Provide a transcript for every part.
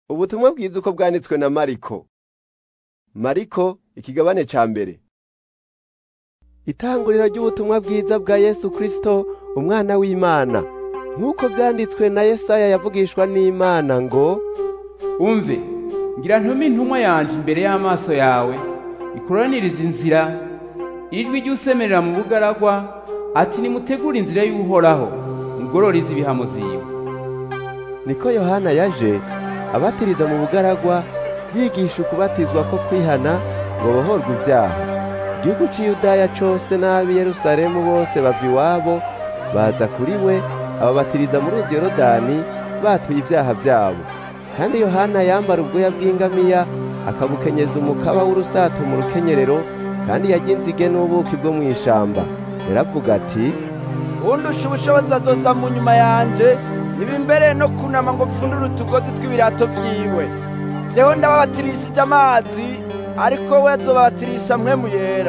ubutumwa bwiza uko bwanditswe na mariko mariko ikigabane ca mbere itanguriro ry'ubutumwa bwiza bwa yesu kristo umwana w'imana nk'uko vyanditswe na yesaya yavugishwa n'imana ngo umve ngira ntume intumwa yanje imbere y'amaso yawe ikuraniriza inzira ijwi ry'usemerera mu bugaragwa ati nimutegure inzira y'uhoraho mugororize ibihamo ziwe niko yohana yaje abatiriza mu bugaragwa yigisha ukubatizwa ko kwihana ngo bohorwe ibyaha igihugu c'iyudaya cose n'ab'i yerusalemu bose bava iwabo baza kuri we ababatiriza mu ruzi yorodani batuye ibyaha vyabo kandi yohana yambara ubwoya bw'ingamiya akabukenyeza umukaba w'urusato mu rukenyerero kandi yarya inzige n'ubuki bwo mw'ishamba yaravuga ati undusha ubushobozi azoza mu nyuma yanje ntibimbereye no kunama ngo pfundure utugozi tw'ibirato vyiwe jewe ndababatirishije amazi ariko we azobabatirisha mpwemu yera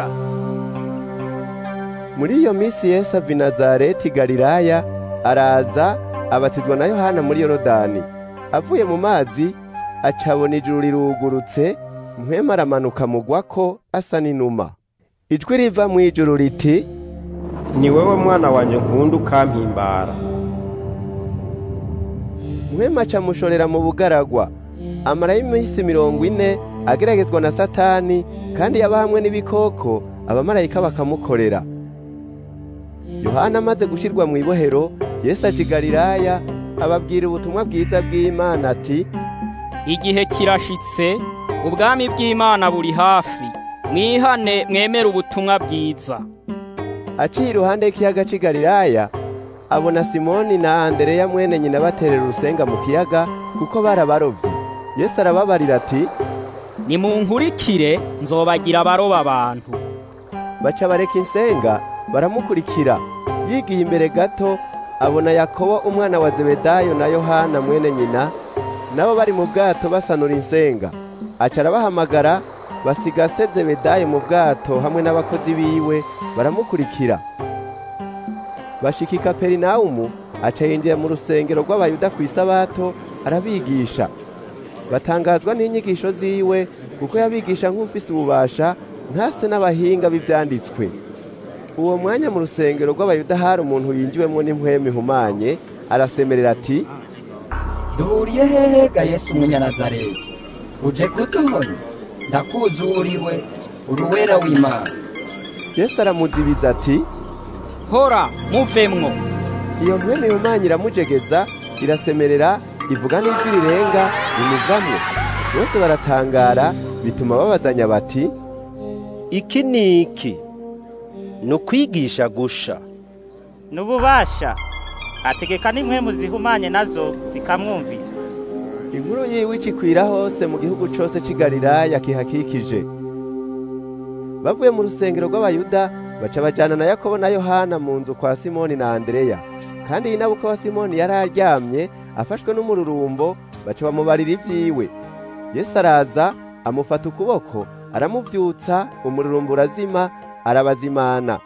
muri iyo minsi yesu ava i nazareti galilaya araza abatizwa na yohana muri yorodani avuye mu mazi acabona ijuru rirugurutse mpwemu aramanuka mugwako asa n'inuma ijwi riva mu ijuru riti ni wewe mwana wanje nkunda ukampimbara mpwemu acamushorera mu bugaragwa amarayo iminsi mirongo ine ageragezwa na satani kandi yaba hamwe n'ibikoko abamarayika bakamukorera yohana amaze gushirwa mu ibohero yesu aja i galilaya ababwira ubutumwa bwiza bw'imana ati igihe kirashitse ubwami bw'imana buri hafi mwihane mwemere ubutumwa bwiza aciye iruhande y'ikiyaga c'i galilaya abona simoni na andereya mwene nyina baterera urusenga mu kiyaga kuko barabarovyi yesu arababarira ati nimunkurikire nzobagira abaroba abantu baca bareka insenga baramukurikira yigiye imbere gato abona yakobo umwana wa zebedayo na yohana mwene nyina nabo bari mu bwato basanura insenga aca arabahamagara basiga se zebedayo mu bwato hamwe n'abakozi biwe baramukurikira bashika i kaperinawumu aca yinjira mu rusengero rw'abayuda ku isabato arabigisha batangazwa n'inyigisho ziwe kuko yabigisha nk'ufise ububasha ntase n'abahinga b'ivyanditswe uwo mwanya mu rusengero rw'abayuda hari umuntu yinjiwemo n'impwemu ihumanye arasemerera ati duhuriye hehe ga yesu umunyanazareti uje kuduhonya ndakuzuriwe uruwera w'imana yesu aramuzibiza ati hora muvemwo iyo mpwemu ihumanye iramujegeza irasemerera ivuga n'ijwi rirenga rimuvamwo bose baratangara bituma babazanya bati iki ni iki ni ukwigisha gusha n'ububasha ategeka n'impwemu zihumanye nazo zikamwumvira inkuru yiwe icikwira hose mu gihugu cose c'i galilaya kihakikije bavuye mu rusengero rw'abayuda baca bajana na yakobo na yohana mu nzu kwa simoni na andereya kandi inabuka wa simoni yari aryamye afashwe n'umururumbo baca bamubarira ivyiwe yesu araza amufata ukuboko aramuvyutsa umururumbo urazima arabazimana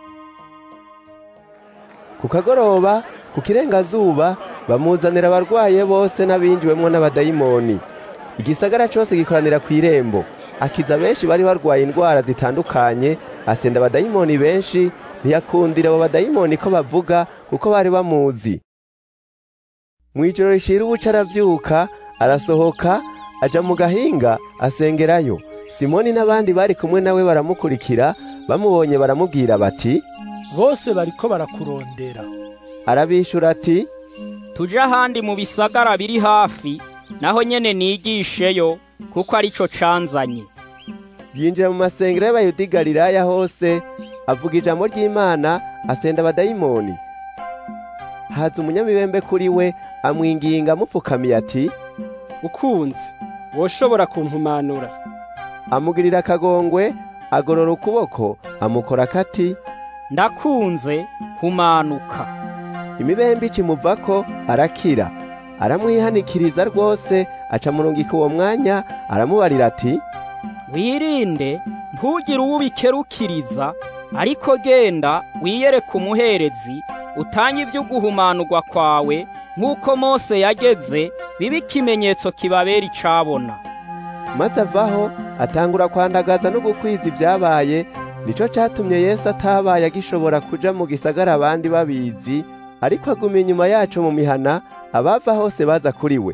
ku kagoroba ku kirengazuba bamuzanira abarwaye bose n'abinjiwemwo n'abadayimoni igisagara cose gikoranira kw'irembo akiza benshi bari barwaye indwara zitandukanye asenda abadayimoni benshi ntiyakundira abo badayimoni ko bavuga kuko bari bamuzi mw'ijoro rishira ubuca aravyuka arasohoka aja mu gahinga asengerayo simoni n'abandi bari kumwe nawe baramukurikira bamubonye baramubwira bati bose bariko barakurondera arabishura ati tuje ahandi mu bisagara biri hafi naho nyene nigisheyo kuko arico canzanye yinjira mu masengero y'abayuda i galilaya hose avuga ijambo ry'imana asenda abadayimoni haza umunyamibembe kuri we amwinginga amupfukamiye ati ukunze woshobora kumpumanura amugirira akagongwe agorora ukuboko amukora akati ndakunze humanuka imibembe ikimuvako arakira aramwihanikiriza rwose aca murungika uwo mwanya aramubarira ati wirinde ntugire uwo ubikerukiriza ariko genda wiyereke umuherezi utange ibyo guhumanurwa kwawe nk'uko mose yageze bibe ikimenyetso kibabera icabona maze avaho atangura kwandagaza no gukwiza ibyabaye nico catumye yesu atabaye agishobora kuja mu gisagara abandi babizi ariko aguma inyuma yaco mu mihana abava hose baza kuri we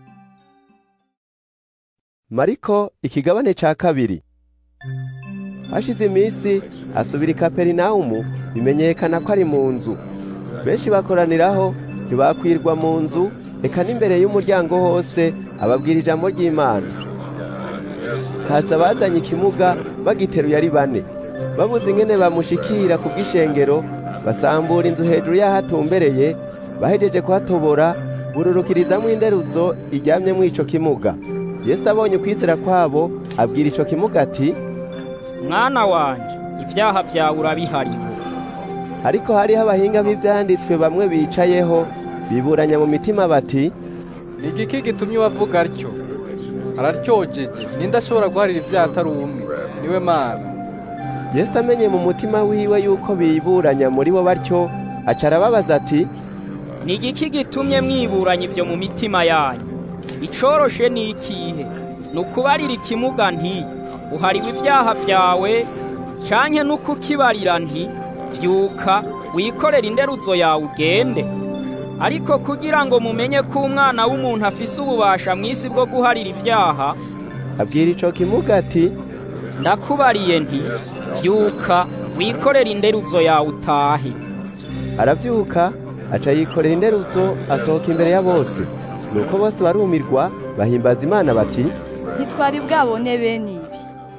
mariko ikigabane ca kabiri hashize iminsi asubira i kaperinawumu bimenyekana ko ari mu nzu benshi bakoraniraho ntibakwirwa mu nzu eka n'imbere y'umuryango hose ababwira ijambo ry'imana haza bazanye ikimuga bagiteruye ari bane babuze ingene bamushikira ku bw'ishengero basambura inzu hejuru y'aho atumbereye bahejeje kuhatobora bururukirizamwo interuzo iryamyemwo ico kimuga yesu abonye ukwizera kwabo abwira ico kimuga ati mwana wanje ibyaha byawe urabihariwe ariko hariho abahinga b'ivyanditswe bamwe bicayeho biburanya mu mitima bati ni igiki gitumye wavuga atyo araryojeje ninde ashobora guharira ibyaha atari umwe niwe mana yesu amenye mu mutima wiwe yuko biburanya muri bo batyo aca arababaza ati ni igiki gitumye mwiburanya ibyo mu mitima yanyu icoroshe ni ikihe ni ukubarira ikimuga nti uhariwe ibyaha byawe canke n'ukukibarira nti vyuka wikorere interuzo yawe ugende ariko kugira ngo mumenye ko umwana w'umuntu afise ububasha mw'isi bwo guharira ibyaha abwira ico kimuga ati ndakubariye nti vyuka wikorere interuzo yawe utahe aravyuka aca yikorera interuzo asohoka imbere ya bose nuko bose barumirwa bahimbaza imana bati ntitwari bwabone bene ibi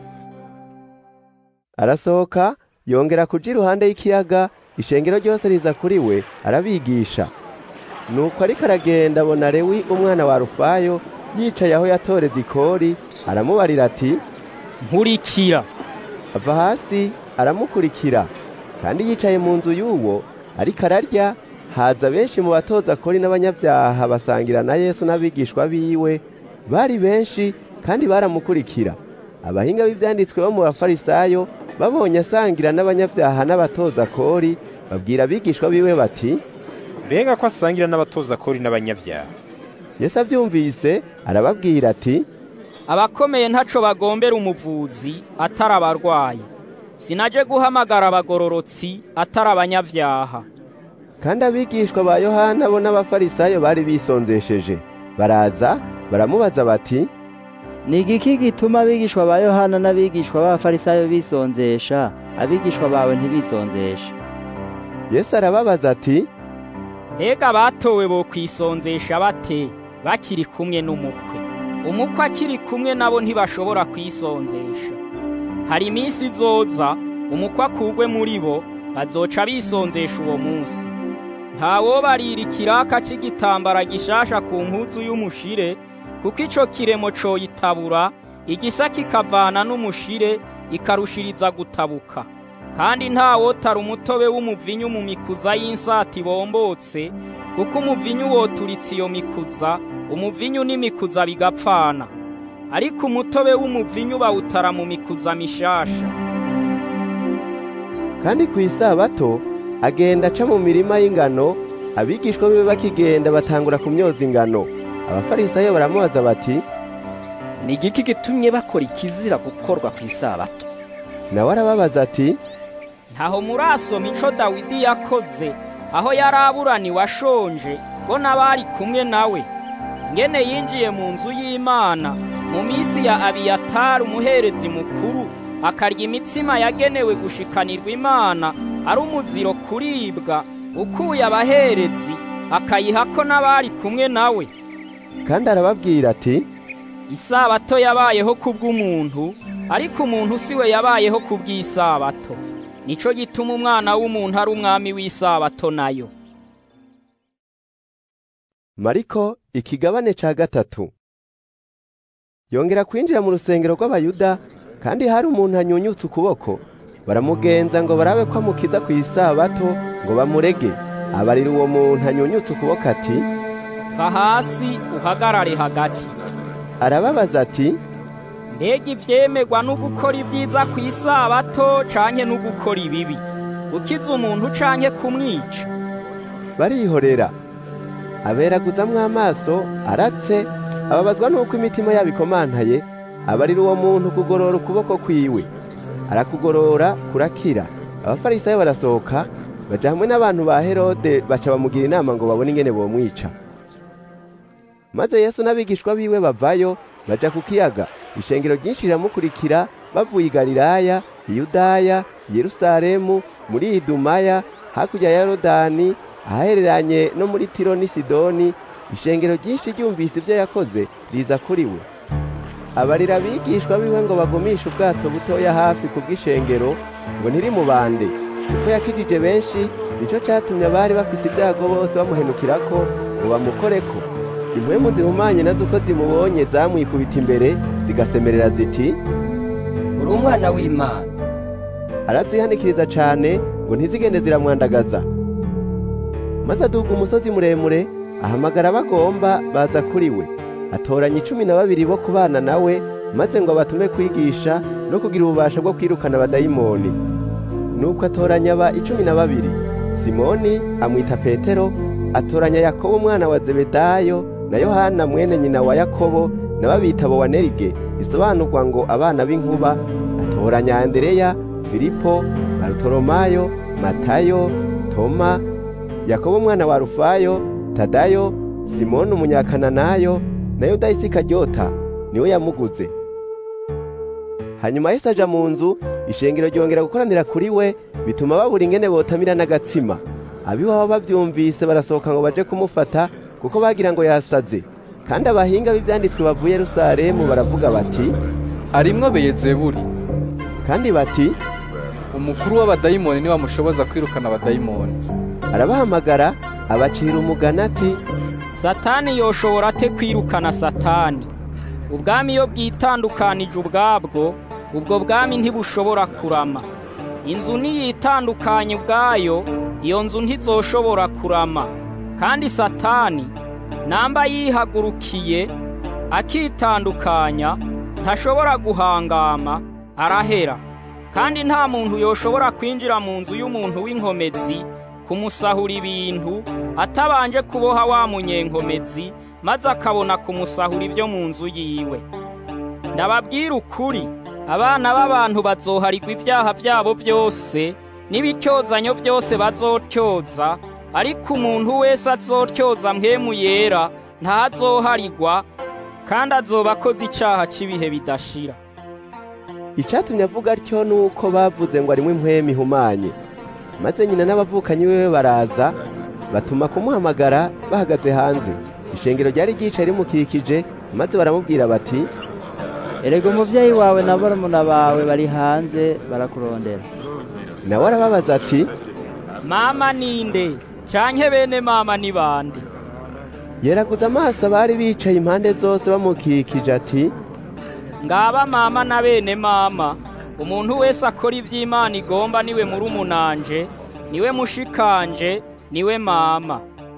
arasohoka yongera kuja iruhande y'ikiyaga ishengero ryose riza kuri we arabigisha nuko ariko aragenda abona lewi umwana wa rufayo yicaye aho yatoreza ikori aramubarira ati nkurikira ava hasi aramukurikira kandi yicaye mu nzu y'uwo ariko ararya haza benshi mu batoza kori n'abanyabyaha basangira na yesu n'abigishwa biwe bari benshi kandi baramukurikira abahinga b'ibyanditswe bo mu bafarisayo babonye asangira n'abanyabyaha n'abatoza kori babwira abigishwa biwe bati mbega ko asangira n'abatoza kori n'abanyabyaha yesu abyumvise arababwira ati abakomeye ntaco bagombera umuvuzi atari abarwayi sinaje guhamagara abagororotsi atari abanyabyaha kandi abigishwa ba yohana bo n'abafarisayo bari bisonzesheje baraza baramubaza bati ni igiki gituma abigishwa ba yohana n'abigishwa b'abafarisayo bisonzesha abigishwa bawe ntibisonzeshe yesu arababaza ati mbega batowe bo kwisonzesha bate bakiri kumwe n'umukwe umukwe akiri kumwe nabo ntibashobora kwisonzesha hari iminsi izoza umukwe akugwe muri bo bazoca bisonzesha uwo munsi ntawobarira ikiraka c'igitambara gishasha ku mpuzu y'umushire kuko ico kiremo coyitabura igisa kikavana n'umushire ikarushiriza gutabuka kandi ntawotara umutobe w'umuvinyu mu mikuza y'insati bombotse kuko umuvinyu woturitse iyo mikuza umuvinyu n'imikuza bigapfana ariko umutobe w'umuvinyu bawutara mu mikuza mishasha kandi ku isabato agenda aca mu mirima y'ingano abigishwa biwe bakigenda batangura kumyoza ingano abafarisayo baramubaza bati ni igiki gitumye bakora ikizira gukorwa ku isabato nawe arababaza ati ntaho murasoma ico dawidi yakoze aho yari aburaniwe ashonje bo n'abari kumwe nawe ngene yinjiye mu nzu y'imana mu minsi ya abiyatari umuherezi mukuru akarya imitsima yagenewe gushikanirwa imana ari umuziro kuribwa ukuye abaherezi akayihako n'abari kumwe nawe kandi arababwira ati isabato yabayeho kubw'umuntu ariko umuntu si we yabayeho kubw'isabato nico gituma umwana w'umuntu ari umwami w'isabato nayo mariko ikigabane ca gatatu yongera kwinjira mu rusengero rw'abayuda kandi hari umuntu anyunyutse ukuboko baramugenza ngo barabe ko amukiza ku isabato ngo bamurege abarira uwo muntu anyunyutse ukuboko ati va hasi uhagarare hagati arababaza ati mbega ivyemegwa no gukora ibyiza ku isabato canke no gukora ibibi ukiza umuntu canke kumwica barihorera aberaguzamwo amaso aratse ababazwa n'uko imitima yabo ikomantaye abarira uwo muntu kugorora ukuboko kwiwe arakugorora kurakira abafarisayo barasohoka baja hamwe n'abantu ba herode baca bamugira inama ngo babone ingene bomwica maze yesu n'abigishwa biwe bavayo baja ku kiyaga ishengero ryinshi riramukurikira bavuye i galilaya iyudaya yerusalemu muri idumaya hakurya ya yorodani ahahereranye no muri tiro n'i sidoni ishengero ryinshi ryumvise ibyo yakoze riza kuri we abarira abigishwa biwe ngo bagumishe ubwato butoya hafi ku bw'ishengero ngo ntirimubande kuko yakijije benshi nico catumye abari bafise ibyago bose bamuhenukirako ngo bamukoreko impwemu zihumanye nazo uko zimubonye zamwikubita imbere zigasemerera ziti uri umwana w'imana arazihanikiriza cane ngo ntizigende ziramwandagaza maze aduga umusozi muremure ahamagara bagomba baza kuri we atoranya icumi na babiri bo kubana nawe maze ngo abatume kwigisha no kugira ububasha bwo kwirukana abadayimoni nuko atoranya aba icumi na babiri simoni amwita petero atoranya yakobo umwana wa zebedayo na yohana mwene nyina wa yakobo na babita bowanerige bisobanurwa ngo abana b'inkuba atoranya andereya filipo barutoromayo matayo toma yakobo umwana wa rufayo tadayo simoni umunyakananayo na yuda isikaryota niwe yamuguze hanyuma yesu aja mu nzu ishengero ryongera gukoranira kuri we bituma babura ingene botamira n'agatsima abiwabo bavyumvise barasohoka ngo baje kumufata kuko bagira ngo yasaze kandi abahinga b'ivyanditswe bavuye yerusalemu baravuga bati arimwo beyezebuli kandi bati umukuru w'abadayimoni niwe amushoboza kwirukana abadayimoni arabahamagara abacira umugani ati satani yoshobora ate kwirukana satani ubwami iyo bwitandukanije ubwabwo ubwo bwami ntibushobora kurama inzu niyitandukanye ubwayo iyo nzu ntizoshobora kurama kandi satani namba yihagurukiye akitandukanya ntashobora guhangama arahera kandi nta muntu yoshobora kwinjira mu nzu y'umuntu w'inkomezi kumusahura ibintu atabanje kuboha wa munyenkomezi maze akabona kumusahura ibyo mu nzu yiwe ndababwira ukuri abana b'abantu bazoharirwa ibyaha byabo byose n'ibityozanyo byose bazotyoza ariko umuntu wese azotyoza mpemu yera ntazoharirwa kandi azoba akoze icaha cy'ibihe bidashira icyatumye avuga atyo ni uko bavuze ngo arimo impwemu ihumanye maze nyina n'abavukanyi biwe baraza batuma kumuhamagara bahagaze hanze ishengero ryari ryicaye rimukikije maze baramubwira bati erega umuvyeyi wawe na barumuna bawe bari hanze barakurondera nawe arababaza ati mama ninde canke bene mama ni bande yeraguza amaso abari bicaye impande zose bamukikije ati ngaba mama na bene mama umuntu wese akora ivy'imana igomba niwe murumunanje niwe mushikanje niwe mama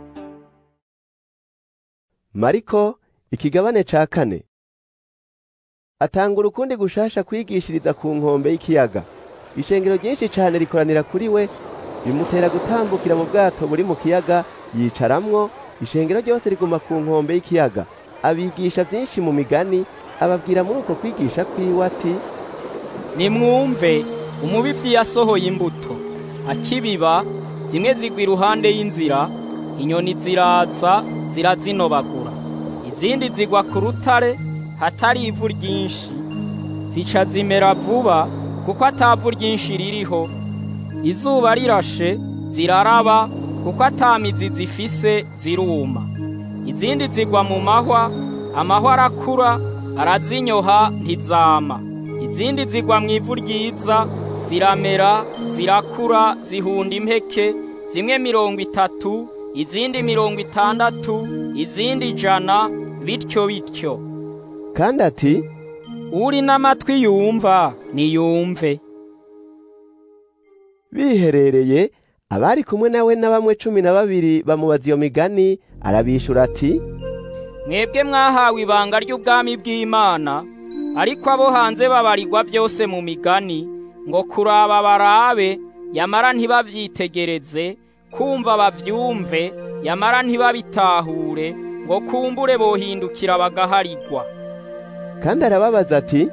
mariko ikigabane ca kane atanga urukundi gushasha kwigishiriza ku nkombe y'ikiyaga ishengero ryinshi cane rikoranira kuri we bimutera gutambukira mu bwato buri mu kiyaga yicaramwo ishengero ryose riguma ku nkombe y'ikiyaga abigisha vyinshi mu migani ababwira muri uko kwigisha kwiwe ati nimwumve umubivyi yasohoye imbuto akibiba zimwe zigwa iruhande y'inzira inyoni ziraza zirazinobagura izindi zigwa ku rutare hatari ivu ryinshi zica zimera vuba kuko atavu ryinshi ririho izuba rirashe ziraraba kuko atamizi zifise ziruma izindi zigwa mu mahwa amahwa arakura arazinyoha ntizama izindi zigwa mu ivu ryiza ziramera zirakura zihunda impeke zimwe mirongo itatu izindi mirongo itandatu izindi ijana bityo bityo kandi ati uri n'amatwi yumva niyumve biherereye abari kumwe nawe na bamwe cumi na babiri bamubaza iyo migani arabishura ati mwebwe mwahawe ibanga ry'ubwami bw'imana ariko abo hanze babarirwa byose mu migani ngo kuraba barabe yamara ntibavyitegereze kumva bavyumve yamara ntibabitahure ngo kumbure bohindukira bagaharigwa kandi arababaza ati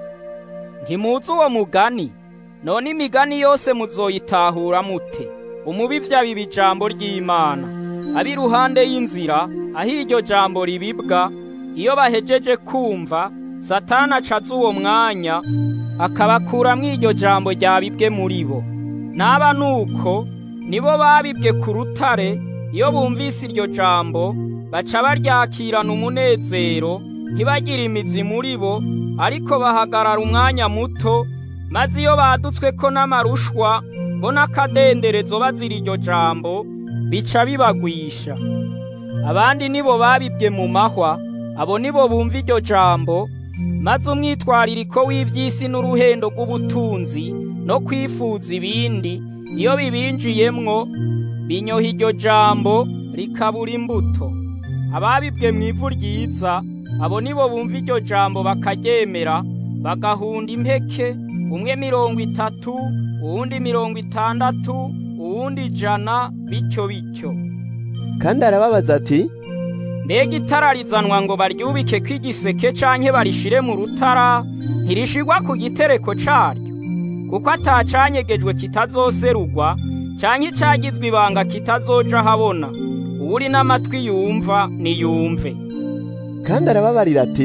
ntimuzi uwo mugani none imigani yose muzoyitahura mute umubivyi abiba ijambo ry'imana abi ruhande y'inzira aho iryo jambo ribibwa iyo bahejeje kumva satani acaza uwo mwanya akabakuramwo iryo jambo ryabibwe muri bo naba nuko nibo babibwe ku rutare iyo bumvise iryo jambo baca baryakirana umunezero ntibagire imizi muri bo ariko bahagarara umwanya muto maze iyo badutswe ko n'amarushwa bo n'akadenderezo bazira iryo jambo bica bibagwisha abandi nibo babibwe mu mahwa abo nibo bumva iryo jambo maze umwitwaririko w'ivy'isi n'uruhendo rw'ubutunzi no kwifuza ibindi iyo bibinjiyemwo binyoha iryo jambo rikabura imbuto ababibwe mu ivu ryiza abo nibo bumva iryo jambo bakaryemera bagahunda impeke umwe mirongo itatu uwundi mirongo itandatu uwundi ijana bityo bityo kandi arababaza ati mbega itara rizanwa ngo baryubike kw'igiseke canke barishire mu rutara ntirishigwa ku gitereko caryo kuko atacanyegejwe kitazoserugwa canke icagizwe ibanga kitazoja habona uwuri n'amatwi yumva niyumve kandi arababarira ati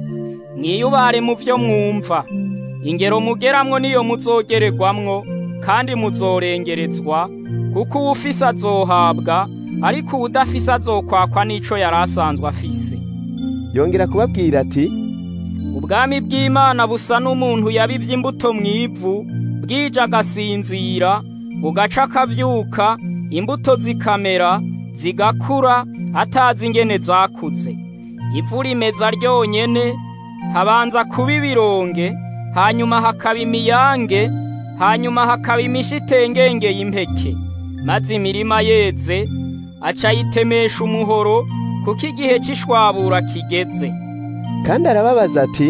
mwiyubare mu vyo mwumva ingero mugeramwo niyo muzogererwamwo kandi muzorengerezwa kuko uwufise azohabwa ariko uwudafise azokwakwa n'ico yari asanzwe afise yongera kubabwira ati ubwami bw'imana busa n'umuntu yabivye imbuto mw'ivu bwije agasinzira bugaca akavyuka imbuto zikamera zigakura atazi ingene zakuze ivu rimeza ryonyene habanza kuba ibironge hanyuma hakaba imiyange hanyuma hakaba imishitengenge y'impeke maze imirima yeze aca yitemesha umuhoro kuko igihe c'ishwabura kigeze kandi arababaza ati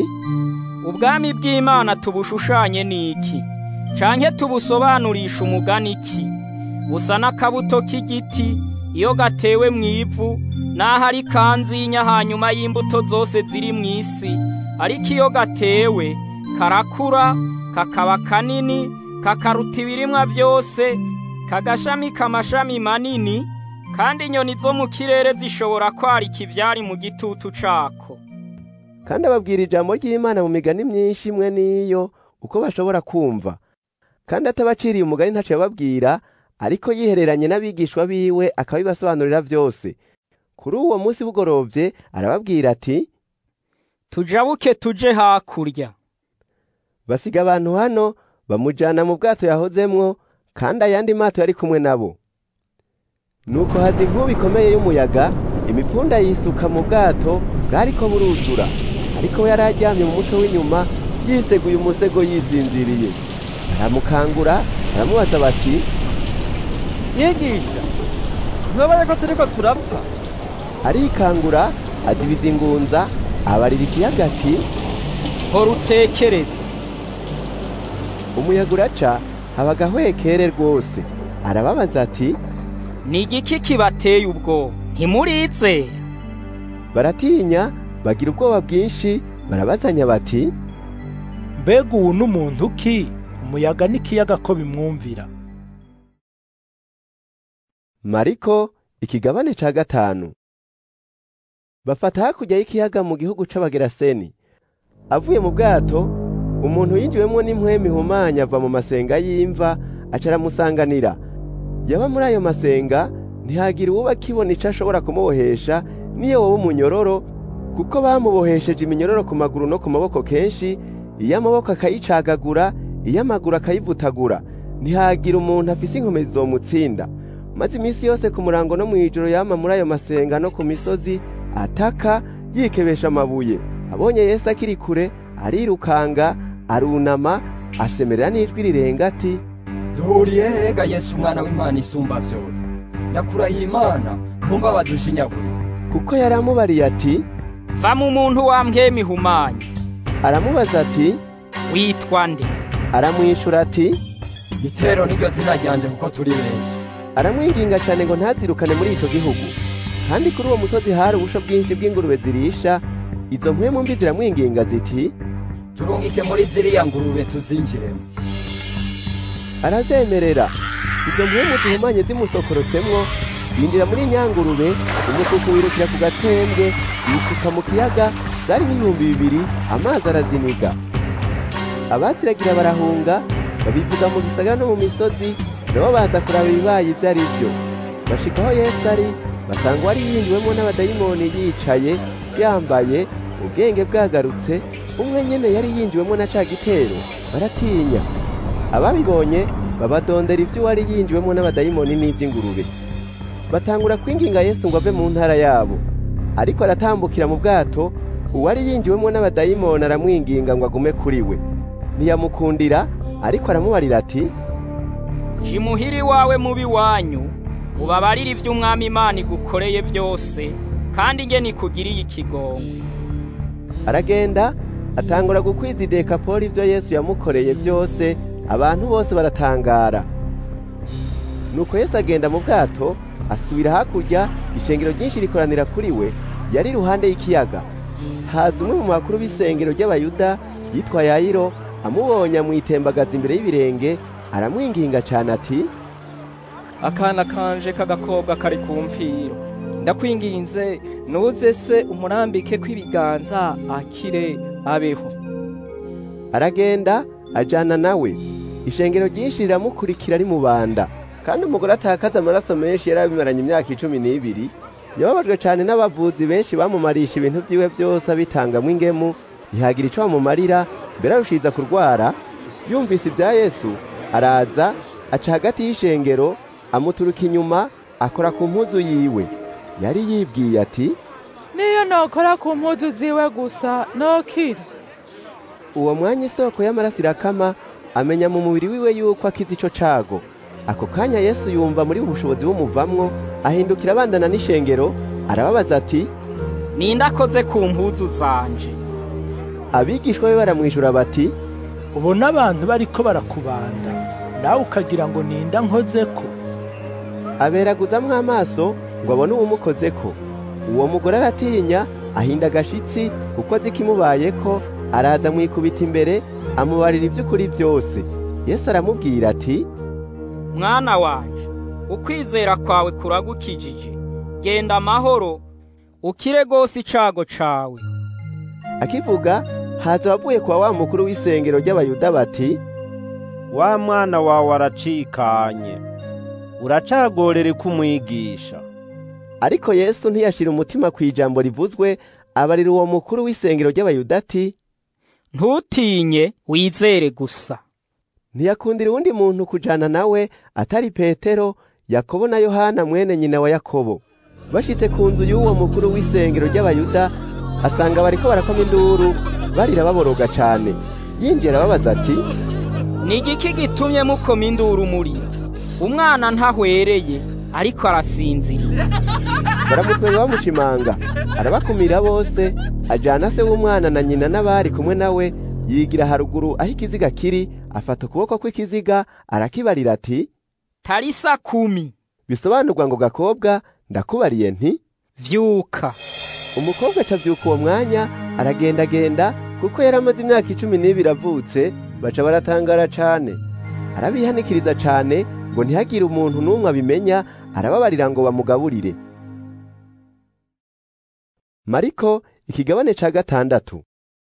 ubwami bw'imana tubushushanye n'iki canke tubusobanurisha umugani iki busa n'akabuto k'igiti iyo gatewe mw'ivu naho ari kanzinya hanyuma y'imbuto zose ziri mw'isi ariko iyo gatewe karakura kakaba kanini kakaruta ibirimwa vyose kagashamika amashami manini kandi inyoni zo mu kirere zishobora kwarika ivyari mu gitutu cako kandi ababwira ijambo ry'imana mu migani myinshi imwe n'iyo uko bashobora kumva kandi atabaciriye umugani ntaco yababwira ariko yihereranye n'abigishwa biwe akabibasobanurira vyose kuri uwo munsi bugorovye arababwira ati tujabuke tuje hakurya basiga abantu hano bamujana mu bwato yahozemwo kandi ayandi mato yari kumwe nabo nuko haza inkuba ikomeye y'umuyaga imipfunda yisuka mu bwato bwariko buruzura ariko we yari aryamye mu mutwe w'inyuma yiseguye umusego yisinziriye baramukangura baramubaza bati mwigisha ntubaye ko turiko turapfa arikangura azibiza ingunza abarira ikiyaga ati hora utekereze umuyaga uraca haba agahwekere rwose arababaza ati ni igiki kibateye ubwo ntimurizera baratinya bagira ubwoba bwinshi barabazanya bati mbega ubu n'umuntu ki umuyaga n'ikiyaga ko bimwumvira mariko ikigabane ca gatanu bafata hakurya y'ikiyaga mu gihugu c'abageraseni avuye mu bwato umuntu yinjiwemwo n'impwemu ihumanya ava mu masenga y'imva aca aramusanganira yaba muri ayo masenga ntihagira uwo bakibona ico ashobora kumubohesha niyo wowe umunyororo kuko bamubohesheje iminyororo ku maguru no ku maboko kenshi iyo amaboko akayicagagura iyo amaguru akayivutagura ntihagira umuntu afise inkomezi zomutsinda maze iminsi yose ku murango no mw'ijoro yama muri ayo masenga no ku misozi ataka yikebesha amabuye abonye yesu akiri kure arirukanga arunama asemerera n'ijwi rirenga ati duhuriye hega yesu umwana w'imana isumba vyose ndakurahiye imana ntumbabaze ushinyagure kuko yari amubariye ati va mu muntu wambwema ihumanye aramubaza ati witwa nde aramwishura ati itero niryo zina ryanje kuko turi benshi aramwinginga cyane ngo ntazirukane muri ico gihugu kandi kuri uwo musozi hari ubusho bwinshi bw'ingurube zirisha izo mpwemu mbi ziramwinginga ziti turungike muri ziriya ngurube tuzinjiremo arazemerera izo mpwemu zihumanye zimusokorotsemwo yinjira muri nyangurube umukuku wirukira ku gatembwe yisuka mu kiyaga zarimo ibihumbi bibiri amazi araziniga abaziragira barahunga babivuga mu gisagara no mu misozi nabo baza kuraba ibibaye ibyo ari byo bashika aho yesu ari basanga wari yinjiwemo n'abadayimoni yicaye yambaye ubwenge bwagarutse umwe nyene yari yinjiwemo na ca gitero baratinya ababibonye babadondera ibyo uwari yinjiwemo n'abadayimoni n'iby'ingurube batangura kwinginga yesu ngo ave mu ntara yabo ariko aratambukira mu bwato uwari yinjiwemo n'abadayimoni aramwinginga ngo agume kuri we ntiyamukundira ariko aramubarira ati jimuhiri wawe mubi wanyu ubabarire ibyo umwami imana igukoreye byose kandi nge nikugiriye ikigongwe aragenda atangura gukwiza idekapoli ibyo yesu yamukoreye byose abantu bose baratangara nuko yesu agenda mu bwato asubira hakurya ishengero ryinshi rikoranira kuri we yari iruhande y'ikiyaga haza umwe mu makuru b'isengero ry'abayuda yitwa yayiro amubonye amwitembagaza imbere y'ibirenge aramwinginga cyane ati akana kanje k'agakobwa kari ku mfiro ndakwinginze nuze se umurambike kw'ibiganza akire abeho aragenda ajana nawe ishengero ryinshi riramukurikira ari mu banda kandi umugore atakaza amaraso menshi yari abimaranye imyaka icumi n'ibiri yababajwe cyane n'abavuzi benshi bamumarisha ibintu byiwe byose abitangamo ingemu ntihagira icyo bamumarira mbere arushiza kurwara yumvise ibya yesu araza aca hagati y'ishengero amuturuka inyuma akora ku mpuzu yiwe yari yibwiye ati niyo nokora ku mpuzu ziwe gusa nokira uwo mwanya isoko y'amaraso irakama amenya mu mubiri wiwe yuko akize ico cago ako kanya yesu yumva muri ubushobozi bumuvamwo ahindukira abandana n'ishengero arababaza ati ninde akoze ku mpuzu zanje abigishwa be baramwijura bati ubona abantu bariko barakubanda nawe ukagira ngo ninda nkozeko aberaguzamwo amaso ngo abone uwumukozeko uwo mugore aratinya ahinda agashitsi kuko azi ikimubayeko araza amwikubita imbere amubarira iby'ukuri byose yesu aramubwira ati mwana wanje ukwizera kwawe kuragukijije genda amahoro ukire rwose icago cawe akivuga haza abavuye kwa wa mukuru w'isengero ry'abayuda bati wa mwana wawe aracikanye uracagorere kumwigisha ariko yesu ntiyashira umutima ku ijambo rivuzwe abarira uwo mukuru w'isengero ry'abayuda ati ntutinye wizere gusa ntiyakundira uwundi muntu kujana nawe atari petero yakobo na yohana mwene nyina wa yakobo bashitse ku nzu y'uwo mukuru w'isengero ry'abayuda asanga bariko barakoma induru barira baboroga cane yinjira ababaza ati ni igiki gitumye mukoma induru murira umwana ntahwereye ariko arasinziriye baramutwenga bamushimanga arabakumira bose ajana se w'umwana na nyina n'abari kumwe nawe yigira haruguru aho ikiziga kiri afata ukuboko kw'ikiziga arakibarira ati tarisa kumi bisobanurwa ngo gakobwa ndakubariye nti vyuka umukobwa acavyuka uwo mwanya aragendagenda kuko yari amaze imyaka icumi n'ibiri avutse baca baratangara cane arabihanikiriza cane ngo ntihagire umuntu n'umwe abimenya arababarira ngo bamugaburire mariko ikigabane ca gatandatu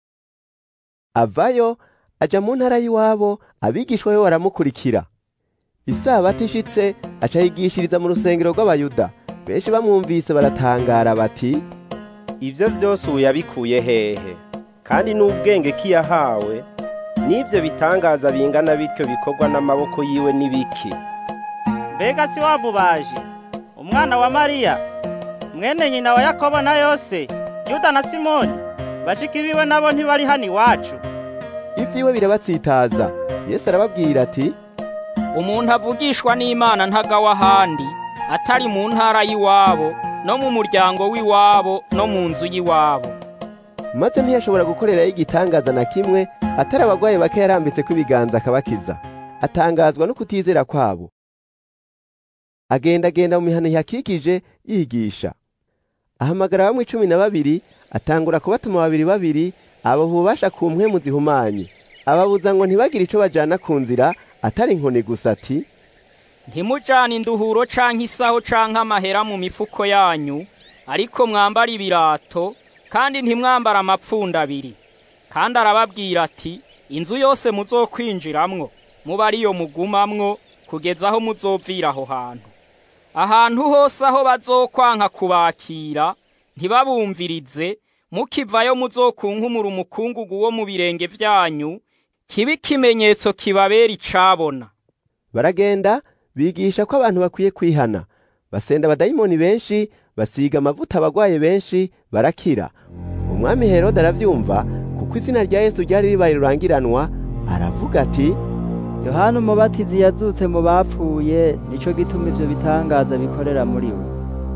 avayo aja mu ntara y'iwabo abigishwa be baramukurikira isabato ishitse aca yigishiriza mu rusengero rw'abayuda benshi bamwumvise baratangara bati ivyo vyose ubu yabikuye hehe kandi n'ubwenge kiyahawe n'ivyo bitangaza bingana bityo bikorwa n'amaboko yiwe n'ibiki mbega si wamubaje umwana wa mariya mwene nyina wa yakobo na yose yuda na simoni bashiki biwe nabo ntibari hano iwacu ivyiwe birabatsitaza yesu arababwira ati umuntu avugishwa n'imana ntagawa ahandi atari mu ntara y'iwabo no mu muryango w'iwabo no mu nzu y'iwabo maze ntiyashobora gukorerayo igitangaza na kimwe atari abagwayi bake yarambitse ko ibiganza akabakiza atangazwa no kutizera kwabo agendagenda mu mihana ihakikije yigisha ahamagara bamwe cumi na babiri atangura kubatuma babiri babiri abo bubasha ku mpwemu zihumanye ababuza ngo ntibagire ico bajana ku nzira atari inkoni gusa ati ntimujane induhuro canke isaho canke amahera mu mifuko yanyu ariko mwambara ibirato kandi ntimwambara amapfunda abiri kandi arababwira ati inzu yose muzokwinjiramwo muba ariyo mugumamwo kugeza aho muzovira aho hantu ahantu hose aho bazokwanka kubakira ntibabumvirize mukivayo muzokunkumura umukungugu wo mu birenge vyanyu kibe ikimenyetso kibabera icabona baragenda bigisha ko abantu bakwiye kwihana basenda abadayimoni benshi basiga amavuta abagwaye benshi barakira umwami herode aravyumva kuko izina rya yesu ryari ribaye rurangiranwa aravuga ati yohana umubatizi yazutse mu bapfuye nico gituma ivyo bitangaza bikorera muri we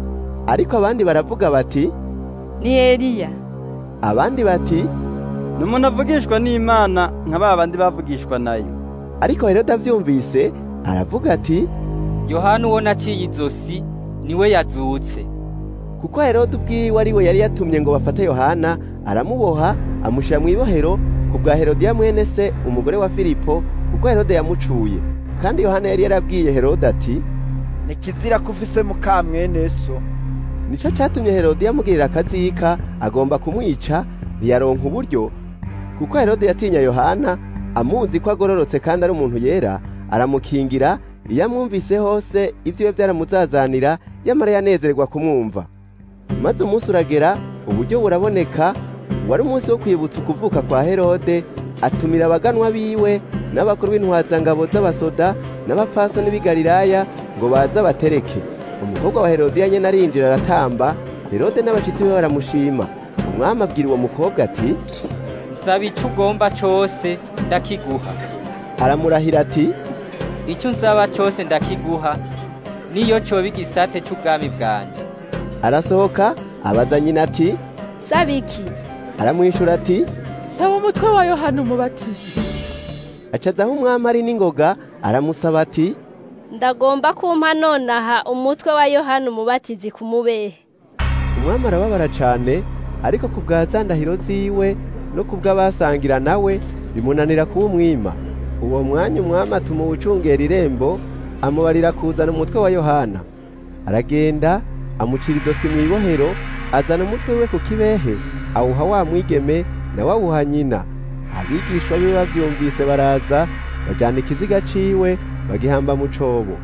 ariko abandi baravuga bati ni eliya abandi bati ni umuntu avugishwa n'imana nka ba bandi bavugishwa nayo ariko herode avyumvise aravuga ati yohana uwo naciye izosi niwe yazutse kuko herode ubwiwe ari we yari yatumye ngo bafate yohana aramuboha amushyira mu ibohero ku bwa herodiya mwene se umugore wa filipo kuko herode yamucuye kandi yohana yari yarabwiye herode ati ni kizira ko ufise muka mwene so nicyo cyatumye herode yamugirira akazika agomba kumwica ntiyaronka uburyo kuko herode yatinya yohana amuzi ko agororotse kandi ari umuntu yera aramukingira iyo amwumvise hose ibyiwe byaramuzazanira yamara yanezerwa kumwumva maze umunsi uragera uburyo buraboneka wari umunsi wo kwibutsa ukuvuka kwa herode atumira abaganwa biwe n'abakuru b'intwazangabo z'abasoda n'abapfasoni b'i galilaya ngo baze abatereke umukobwa wa herodiya nyene arinjira aratamba herode n'abashitsi be baramushima umwami abwira uwo mukobwa ati nsaba ico ugomba cose ndakiguha aramurahira ati ico usaba cose ndakiguha niyo coba igisate c'ubwami bwanje arasohoka abaza nyina ati saba iki aramwishura ati saba umutwe wa yohana umubatizi acazaho umwami ari n'ingoga aramusaba ati ndagomba kumpa nonaha umutwe wa yohana umubatizi ku mubehe umwami arababara cane ariko ku bwa za ndahiro ziwe no ku bw'abasangira nawe bimunanira kuba umwima uwo mwanya umwami atuma uwucungera irembo amubarira kuzana umutwe wa yohana aragenda amucira izosi mu ibohero azana umutwe we ku kibehe awuha wa mwigeme nawe awuha nyina abigishwa biwe bavyumvise baraza bajana ikiziga ciwe bagihamba mu cobo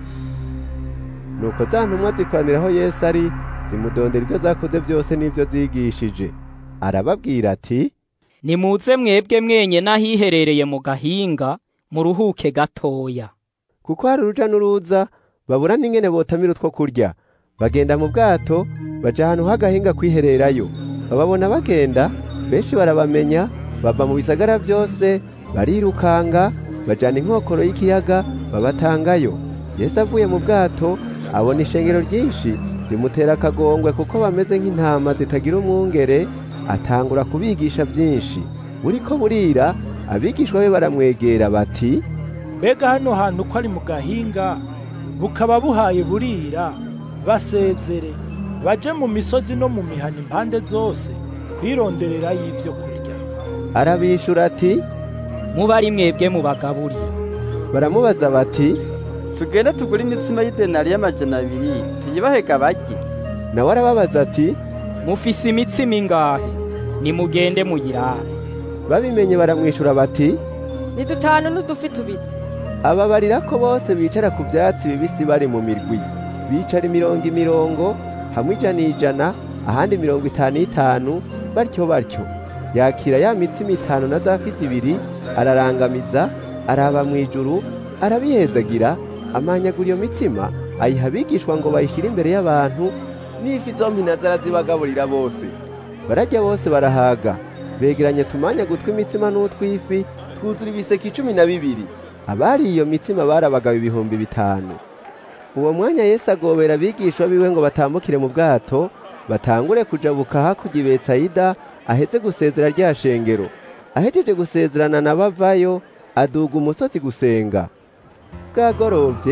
nuko za ntumwa zikoranira aho yesu ari zimudondera ibyo zakoze byose n'ibyo zigishije arababwira ati nimuze mwebwe mwenye n'ahiherereye mu gahinga muruhuke gatoya kuko hari uruja n'uruza babura n'ingene botamira utwo kurya bagenda mu bwato baja ahantu h'agahinga kwihererayo bababona bagenda benshi barabamenya bava mu bisagara byose barirukanga bajana inkokoro y'ikiyaga babatangayo yesu avuye mu bwato abona ishengero ryinshi rimutera akagongwe kuko bameze nk'intama zitagira umwungere atangura kubigisha byinshi buriko burira abigishwa be baramwegera bati mbega hano hantu ko ari mu gahinga bukaba buhaye burira basezere baje mu misozi no mu mihana impande zose kwironderera y'ivyo kurya arabishura ati muba ari mwebwe mubagaburira baramubaza bati tugende tugure imitsima y'idenari y'amajana abiri tuyibahega barye nawe arababaza ati mufise imitsima ingahe nimugende muyirabe babimenye baramwishura bati ni dutanu n'udufi tubiri ababarira ko bose bicara ku byatsi bibisi bari mu mirwi bicara imirongo imirongo hamwe ijana ijana ahandi mirongo itanu itanu batyo batyo yakira ya mitsima itanu na za fi zibiri ararangamiza araba mu ijuru arabihezagira amanyagura iyo mitsima ayiha abigishwa ngo bayishyire imbere y'abantu n'ifi zompi nazo arazibagaburira bose barajya bose barahaga begeranye tumanya gutwi imitsima n'utw'ifi twuzura ibiseke icumi na bibiri abari iyo mitsima barabagabo ibihumbi bitanu uwo mwanya yesu agobera abigishwa biwe ngo batambukire mu bwato batangure kujabuka hakurya i betsayida ahetse gusezera rya shengero ahejeje gusezerana na bavayo aduga umusozi gusenga bwagorovye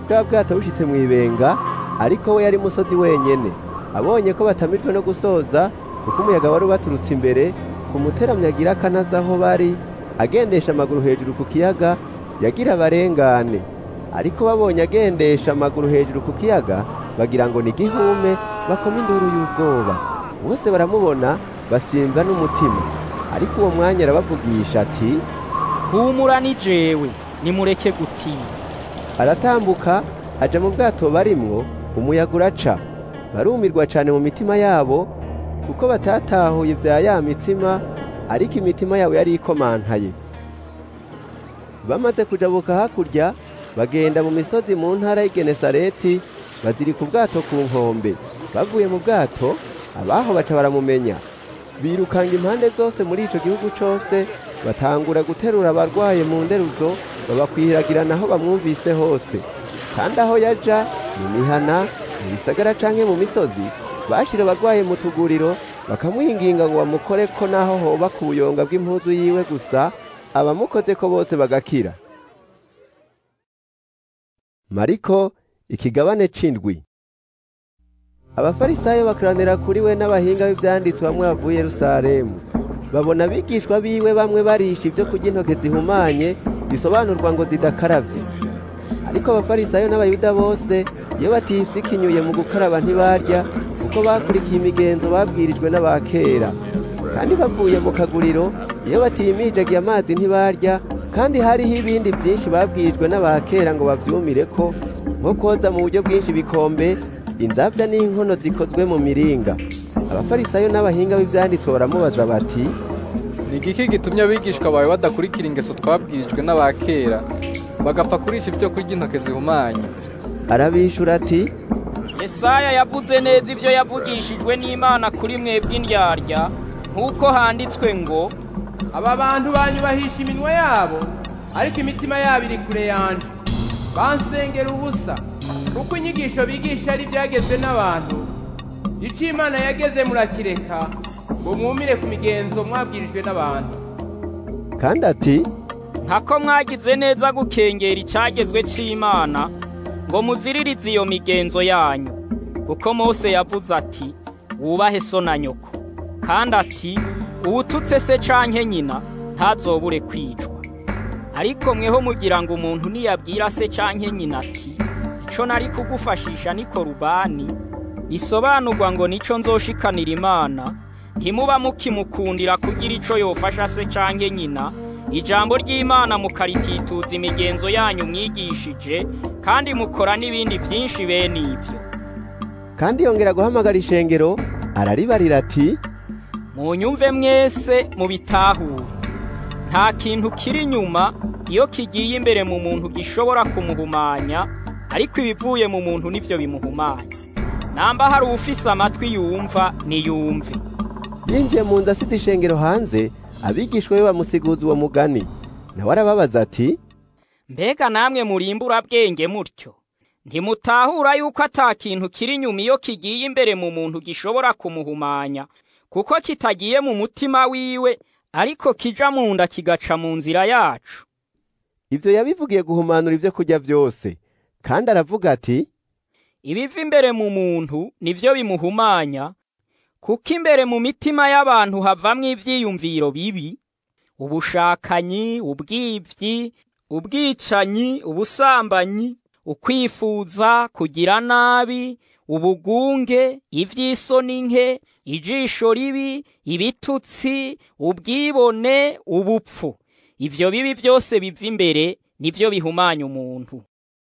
bwa bwato bushitse mu ibenga ariko we yari musozi wenyene abonye ko batamijwe no gusoza kuko umuyaga wari ubaturutse imbere ku muteramyi agira akanaza aho bari agendesha amaguru hejuru ku kiyaga yagira abarengane ariko babonye agendesha amaguru hejuru ku kiyaga bagira ngo ni igihume bakoma induru y'ubwoba bose baramubona basimbwa n'umutima ariko uwo mwanya arabavugisha ati humura ni jewe nimureke gutinya aratambuka aja mu bwato barimwo umuyaga uraca barumirwa cane mu mitima yabo kuko batatahuye vya ya mitsima ariko imitima yabo yari ikomantaye bamaze kujabuka hakurya bagenda mu misozi mu ntara y'Igenesareti bazirika ubwato ku nkombe bavuye mu bwato abaho baca baramumenya birukanga impande zose muri ico gihugu cose batangura guterura abarwaye mu nderuzo babakwiragirana aho bamwumvise hose kandi aho yaja mu mihana mu bisagara canke mu misozi bashira abarwaye mu tuguriro bakamwinginga ngo bamukore ko naho hoba ku buyonga bw'impuzu yiwe gusa abamukoze ko bose bagakira mariko ikigabane c'indwi abafarisayo bakoranira kuri we n'abahinga b'ivyanditswe bamwe bavuye yerusalemu babona abigishwa biwe bamwe barisha ibyo kurya intoke zihumanye bisobanurwa ngo zidakaravye ariko abafarisayo n'abayuda bose iyo batifyikinyuye mu gukaraba ntibarya kuko bakurikiye imigenzo babwirijwe n'abakera kandi bavuye mu kaguriro iyo batimijagiye amazi ntibarya kandi hariho ibindi byinshi babwirijwe n'abakera ngo bavyumire ko nko koza mu buryo bwinshi ibikombe inzabya n'inkono zikozwe mu miringa abafarisayo n'abahinga b'ivyanditswe baramubaza bati ni igiki gitumye abigishwa bawe badakurikira ingeso twabwirijwe n'abakera bagapfa kurisha ibyo kurya intoke zihumanye arabishura ati Yesaya yavuze neza ibyo yavugishijwe n'Imana kuri mwebwe indyarya nk'uko handitswe ngo aba bantu banyubahisha iminwa yabo ariko imitima yabo iri kure yanje bansengera ubusa kuko inyigisho bigisha ari ibyagezwe n'abantu ico imana yageze murakireka ngo mwumire ku migenzo mwabwirijwe n'abantu kandi ati ntako mwagize neza gukengera icagezwe c'Imana ngo muziririze iyo migenzo yanyu kuko Mose yavuze ati wubahe so na nyoko kandi ati uwututse se canke nyina ntazobure kwicwa ariko mweho mugira ngo umuntu niyabwira se canke nyina ati ico nari kugufashisha ni korubani isobanurwa ngo nico nzoshikanira imana ntimuba mukimukundira kugira ico yofasha se canke nyina ijambo ry'imana mukaritituza imigenzo yanyu mwigishije kandi mukora n'ibindi byinshi bene ibyo kandi yongera guhamagara ishengero araribarira ati munyumve mwese mubitahure nta kintu kiri inyuma iyo kigiye imbere mu muntu gishobora kumuhumanya ariko ibivuye mu muntu nivyo bimuhumanya namba hari uwufise amatwi yumva niyumve yinjiye mu nzu asize ishengero hanze abigishwa be bamusiguza uwo mugani nawe arababaza ati mbega namwe murimbura bwenge mutyo ntimutahura yuko ata kintu kiri inyuma iyo kigiye imbere mu muntu gishobora kumuhumanya kuko kitagiye mu mutima wiwe ariko kija mu nda kigaca mu nzira yacu ivyo yabivugiye guhumanura ibyo kurya byose kandi aravuga ati ibiva imbere mu muntu nivyo bimuhumanya kuko imbere mu mitima y'abantu havamwo ivyiyumviro bibi ubushakanyi ubwivyi ubwicanyi ubusambanyi ukwifuza kugira nabi ubugunge ivy'isoni nke ijisho ribi ibitutsi ubwibone ubupfu ivyo bibi byose biva imbere nivyo bihumanya umuntu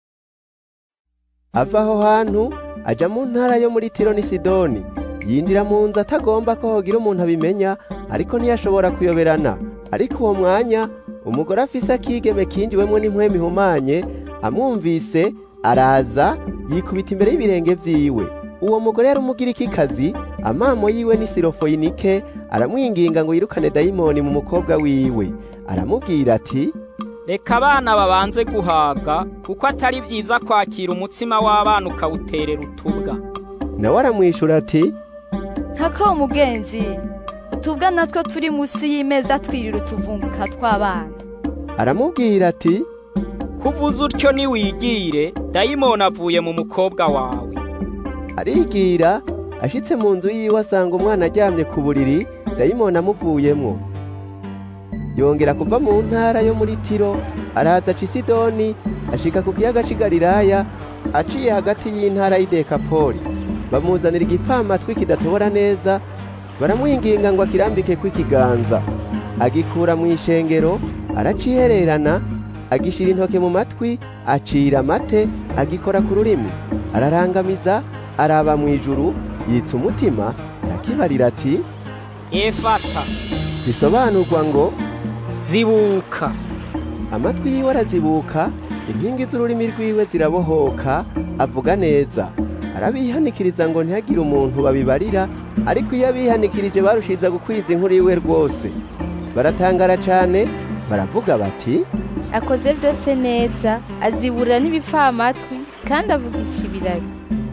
ava aho hantu aja mu ntara yo muri tiro ni sidoni yinjira mu nzu atagomba ko hogira umuntu abimenya ariko ntiyashobora kuyoberana ariko uwo mwanya umugore afise akigeme kinjiwemwo n'impwemu ihumanye amwumvise araza yikubita imbere y'ibirenge vyiwe uwo mugore yari umugirikikazi amamo yiwe ni sirofoyinike aramwinginga ngo yirukane dayimoni mu mukobwa wiwe aramubwira ati reka abana babanze guhaga kuko atari vyiza kwakira umutsima w'abana ukawuterera utubwa nawe aramwishura ati ntako umugenzi utubwa natwo turi munsi y'imeza twirira utuvunguka tw'abana aramubwira ati kuvuza utyo niwigire dayimoni avuye mu mukobwa wawe arigira ashitse mu nzu yiwe asanga umwana aryamye ku buriri dayimoni amuvuyemwo yongera kuva mu ntara yo muri tiro araza aca isidoni ashika ku kiyaga c'i galilaya aciye hagati y'intara y'idekapoli bamuzanira igipfamatwi kidatobora neza baramwinginga ngo akirambike kw'ikiganza agikura mu ishengero aracihererana agishira intoke mu matwi acira amate agikora ku rurimi ararangamiza araba mu ijuru yitsa umutima arakibarira ati efata bisobanurwa ngo zibuka amatwi yiwe arazibuka inkingi z'ururimi rwiwe zirabohoka avuga neza arabihanikiriza ngo ntihagire umuntu babibarira ariko iyo abihanikirije barushiza gukwiza inkuru yiwe rwose baratangara cyane baravuga bati akoze byose neza aziburira n'ibipfamatwi kandi avugisha ibiragi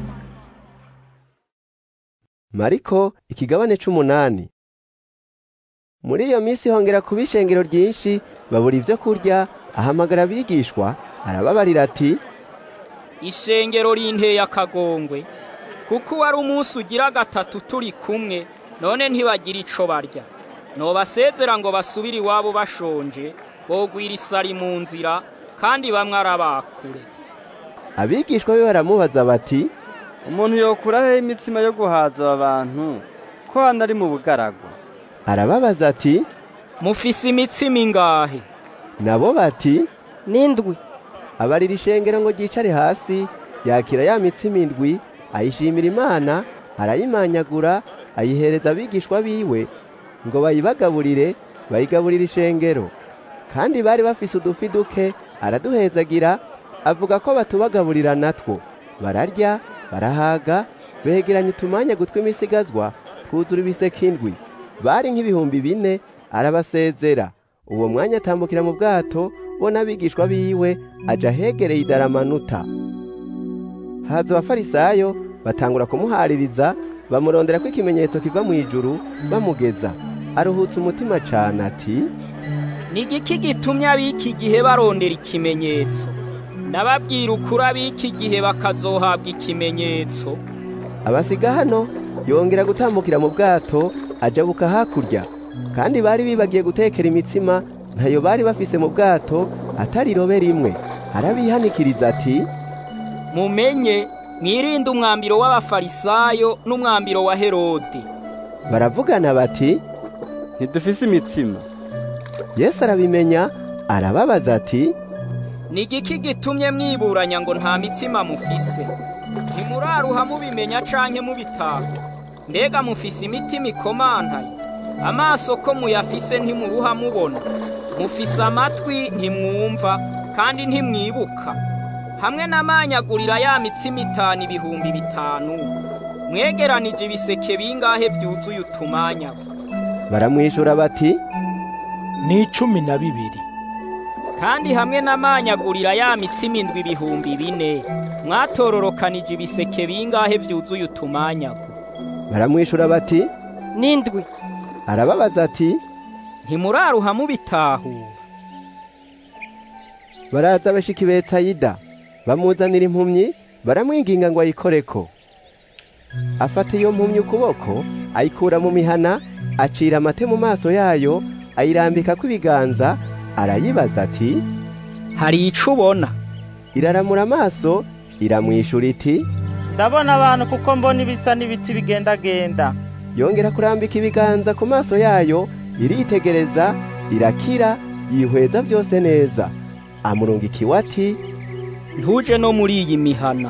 mariko ikigabane c'umunani muri iyo minsi hongera kuba ishengero ryinshi babura ibyo kurya ahamagara abigishwa arababarira ati ishengero rinteye akagongwe kuko wari umunsi ugira gatatu turi kumwe none ntibagira ico barya nobasezera ngo basubire iwabo bashonje bogwira isari mu nzira kandi bamwe arabakure abigishwa be baramubaza bati umuntu yokuraho imitsima yo guhaza aba bantu ko hano ari mu bugaragwa arababaza ati mufise imitsima ingahe nabo bati n'indwi abarira ishengero ngo ryicare hasi yakira ya mitsima indwi ayishimira imana arayimanyagura ayihereza abigishwa biwe ngo bayibagaburire bayigaburira ishengero kandi bari bafise udufi duke araduhezagira avuga ko batubagaburira natwo bararya barahaga begeranya utumanya tw'imisigazwa twuzura ibiseke indwi bari nk'ibihumbi bine arabasezera uwo mwanya atambukira mu bwato bo n'abigishwa biwe aja ahegereye idaramanuta haza abafarisayo batangura kumuhaririza bamurondera ko ikimenyetso kiva mu ijuru bamugeza aruhutse umutima cane ati ni igiki gitumye ab'iki gihe barondera ikimenyetso ndababwira ukuri ab'iki gihe bakazohabwa ikimenyetso abasiga hano yongera gutambukira mu bwato ajabuka hakurya kandi bari bibagiye gutekera imitsima ntayo bari bafise mu bwato atari irobe rimwe arabihanikiriza ati mumenye mwirinde umwambiro w'abafarisayo n'umwambiro wa herode baravugana bati ntidufise imitsima yesu arabimenya arababaza ati ni igiki gitumye mwiburanya ngo nta mitsima mufise ntimuraruha mubimenya canke mubitaha mbega mufise imitima ikomantaye amaso ko muyafise ntimuruha mubona mufise amatwi ntimwumva kandi ntimwibuka hamwe n'amanyagurira ya mitsima itanu ibihumbi bitanu mwegeranije ibiseke bingahe byuzuye utumanya baramwishura bati ni icumi na bibiri kandi hamwe n'amanyagurira ya mitsima indwi ibihumbi bine mwatororokanije ibiseke bingahe byuzuye utumanyago baramwishura bati n'indwi arababaza ati ntimuraruha mubitahura baraza bashika i betsayida bamuzanira impumyi baramwinginga ngo ayikoreko afata iyo mpumyi ukuboko ayikura mu mihana acira amate mu maso yayo ayirambika ibiganza arayibaza ati hari ico ubona iraramura amaso iramwishura iti ndabona abantu kuko mbona ibisa n'ibiti bigendagenda yongera kurambika ibiganza ku maso yayo iritegereza irakira yihweza byose neza amurunga ikiwati ntuje no muri iyi mihana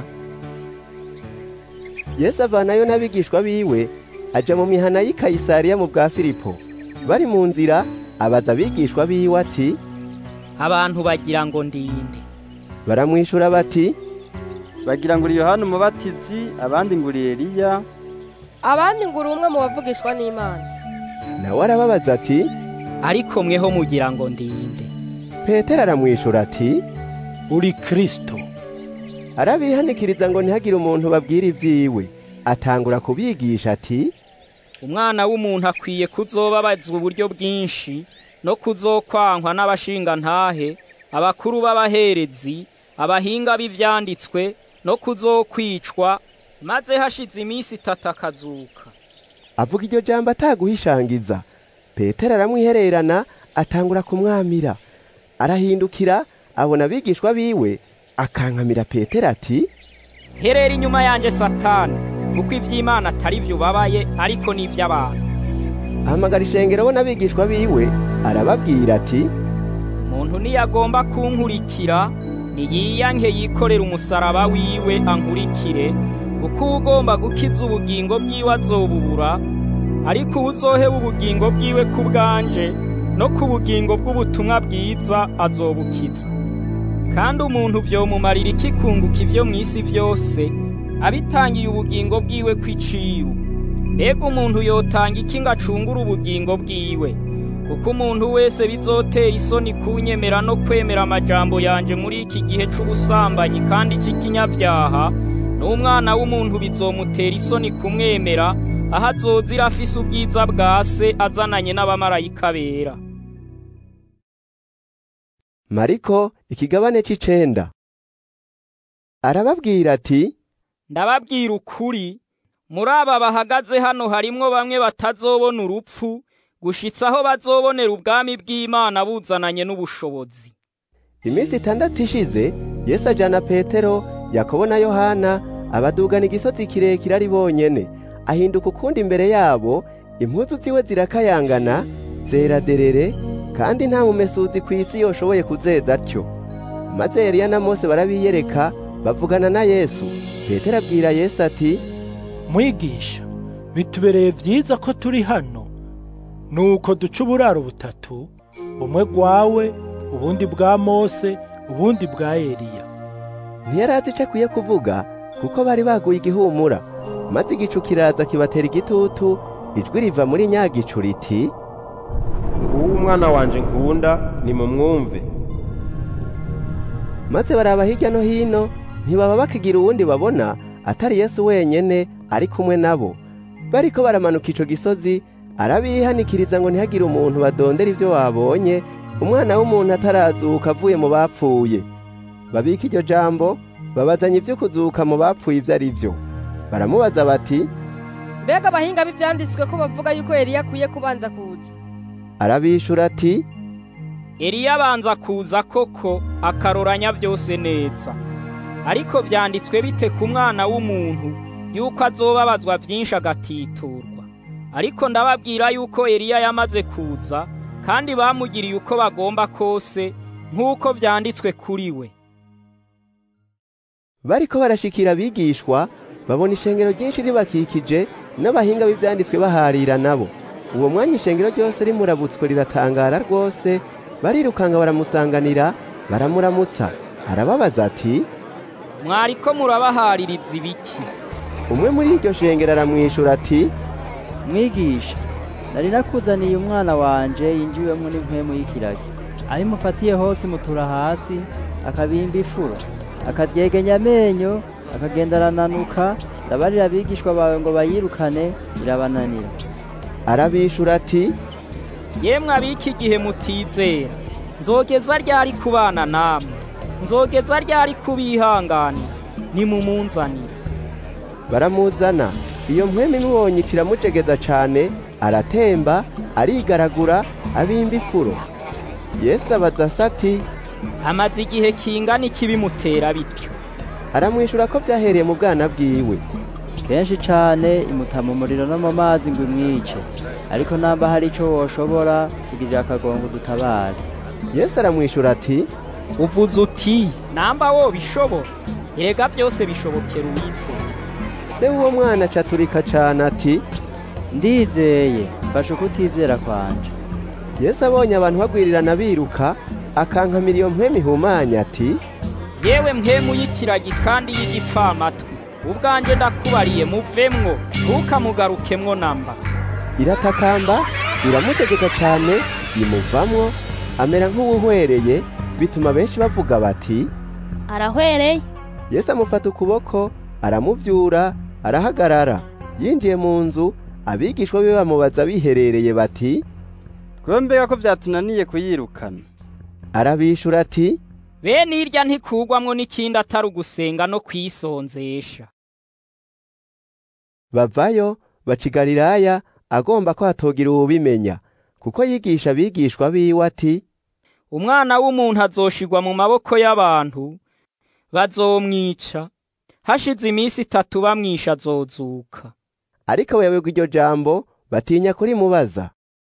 yesu avanayo n'abigishwa biwe aja mu mihana y'i kayisariya mu bwa filipo bari mu nzira abaza abigishwa biwe ati abantu bagira ngo ndinde baramwishura bati bagira ngo uri yohana umubatizi abandi ngo uri eliya abandi ngo uri umwe mu bavugishwa n'imana nawe arababaza ati ariko mweho mugira ngo ndinde petero aramwishura ati uri kristo arabihanikiriza ngo ntihagire umuntu babwira ibyiwe atangura kubigisha ati umwana w'umuntu akwiye kuzobabazwa uburyo bwinshi no kuzokwankwa n'abashinga ntahe abakuru b'abaherezi abahinga b'ivyanditswe no kuzokwicwa maze hashize iminsi itatu akazuka avuga iryo jambo ataguhishangiza petero aramwihererana atangura kumwamira arahindukira abona abigishwa biwe akankamira petero ati herera inyuma yanjye satani kuko iby'imana atari byo ubabaye ariko ni iby'abantu ahamagara ishengero bo n'abigishwa biwe arababwira ati umuntu niyagomba kunkurikira niyiyanke yikorera umusaraba wiwe ankurikire kuko ugomba gukiza ubugingo bwiwe azobubura ariko uwuzoheba ubugingo bwiwe ku bwanje no ku bugingo bw'ubutumwa bwiza azobukiza kandi umuntu vyomumarira iki kunguka ivyo mw'isi vyose abitangiye ubugingo bwiwe kw'iciru mbega umuntu yotanga iki ngo acungure ubugingo bwiwe kuko umuntu wese bizotera isoni kunyemera no kwemera amajambo yanje muri iki gihe c'ubusambanyi kandi c'ikinyabyaha n'umwana w'umuntu bizomutera isoni kumwemera aho azozira afise ubwiza bwa se azananye n'abamarayika bera mariko ikigabane c'icenda arababwira ati ndababwira ukuri muri aba bahagaze hano harimwo bamwe batazobona urupfu gushitsa aho bazobonera ubwami bw'imana buzananye n'ubushobozi iminsi itandatu ishize yesu ajana petero yakobo na yohana abadugana igisozi kirekire ari bonyene ahinduka ukundi imbere yabo impuzu ziwe zirakayangana zera derere kandi nta mumesuzi ku isi yoshoboye kuzeza atyo maze Eliya na Mose barabiyereka bavugana na Yesu Petero abwira Yesu ati mwigisha bitubereye vyiza ko turi hano nuko duca uburaro butatu bumwe bwawe ubundi bwa Mose ubundi bwa Eliya ntiyarazi ico akwiye kuvuga kuko bari baguye igihumura maze igicu kiraza kibatera igitutu ijwi riva muri nyagicu riti nguwo umwana wanje nkunda nimumwumve maze baraba hirya no hino ntibaba bakigira uwundi babona atari yesu wenyene ari kumwe nabo bariko baramanuka ico gisozi arabihanikiriza ngo ntihagire umuntu badondera ivyo babonye umwana w'umuntu atarazuka avuye mu bapfuye babika iryo jambo babazanye ivyo kuzuka mu bapfuye ivyo ari vyo baramubaza bati mbega abahinga b'ivyanditswe ko bavuga yuko Eliya akwiye kubanza kuza arabishura ati Eliya abanza kuza koko akaroranya vyose neza ariko vyanditswe bite ku mwana w'umuntu yuko azobabazwa vyinshi agatiturwa ariko ndababwira yuko Eliya yamaze kuza kandi bamugiriye uko bagomba kose nk'uko vyanditswe kuri we bariko barashikira abigishwa babona ishengero ryinshi ribakikije n'abahinga b'ivyanditswe baharira nabo uwo mwanya ishengero ryose rimurabutswe riratangara rwose barirukanga baramusanganira baramuramutsa arababaza ati mwariko murabahaririza ibiki umwe muri iryo shengero aramwishura ati mwigisha nari nakuzaniye umwana wanje yinjiwemo n'impwemu y'ikiragi aho imufatiye hose imutura hasi akabimba ifuro akaryegenya amenyo akagenda arananuka ndabarira abigishwa bawe ngo bayirukane birabananira arabishura ati yemwe abiki igihe mutizera nzogeza ryari kubana namwe nzogeza ryari kubihanganira nimumunzanire baramuzana iyo mpwemu imubonye iciramujegeza cane aratemba arigaragura abimba ifuro yesu abaza ati amaze igihe kingana iki bimutera bityo aramwishura ko vyahereye mu bwana bwiwe kenshi cane imuta mu muriro no mu mazi ngo imwice ariko namba hari ico woshobora tugirira akagongo dutabare yesu aramwishura ati uvuze uti namba wobishobora erega byose bishobokera uwizeye se w'uwo mwana acaturika cane ati ndizeye mfashe ukutizera kwanje yesu abonye abantu bagwirirana biruka akankamira iyo mpwemu ihumanya ati yewe mpwemu y'ikiragi kandi y'igipfamatwi ubwanjye ndakubariye muvemwo ntukamugarukemwo namba iratakamba iramutegeka cane imuvamwo amera nk'uwuhwereye bituma benshi bavuga bati arahwereye yesu amufata ukuboko aramuvyura arahagarara yinjiye mu nzu abigishwa be bamubaza biherereye bati twembega ko vyatunaniye kuyirukana arabishura ati bene irya ntikugwamwo n'ikindi atari ugusenga no kwisonzesha bavayo baca i galilaya agomba ko hatogira uwubimenya kuko yigisha abigishwa biwe ati umwana w'umuntu azoshirwa mu maboko y'abantu bazomwica hashize iminsi itatu bamwisha azozuka ariko bayoberwa iryo jambo batinya kurimubaza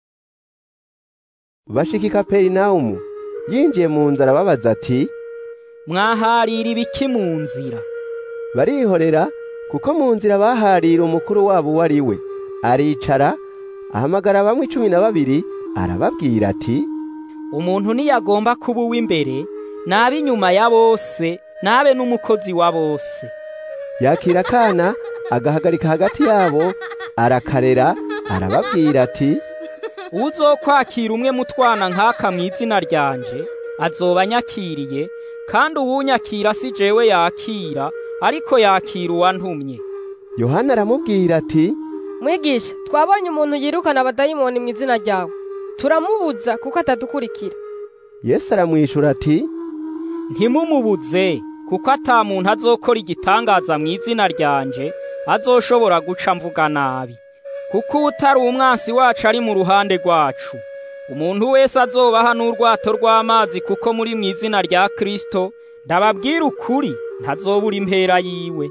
bashika i kaperinawumu yinjiye mu nzu arababaza ati mwaharira ibiki mu nzira barihorera kuko mu nzira baharira umukuru wabo uwo ari we aricara ahamagara bamwe icumi na babiri arababwira ati umuntu niyagomba kuba uw'imbere nabe inyuma ya bose nabe n'umukozi wa bose yakira akana agahagarika hagati yabo arakarera arababwira ati uzokwakira umwe mu twana nk'aka mu izina ryanje azoba anyakiriye kandi uwunyakira si jewe yakira ariko yakira uwantumye yohana aramubwira ati mwigisha twabonye umuntu yirukana abadayimoni mu izina ryawe turamubuza kuko atadukurikira yesu aramwishura ati ntimumubuze kuko ata muntu azokora igitangaza mu izina ryanje azoshobora guca mvuga nabi kuko utari umwansi wacu ari mu ruhande rwacu umuntu wese azobaha n'urwato rw'amazi kuko muri mu izina rya Kristo ndababwira ukuri ntazobura impera yiwe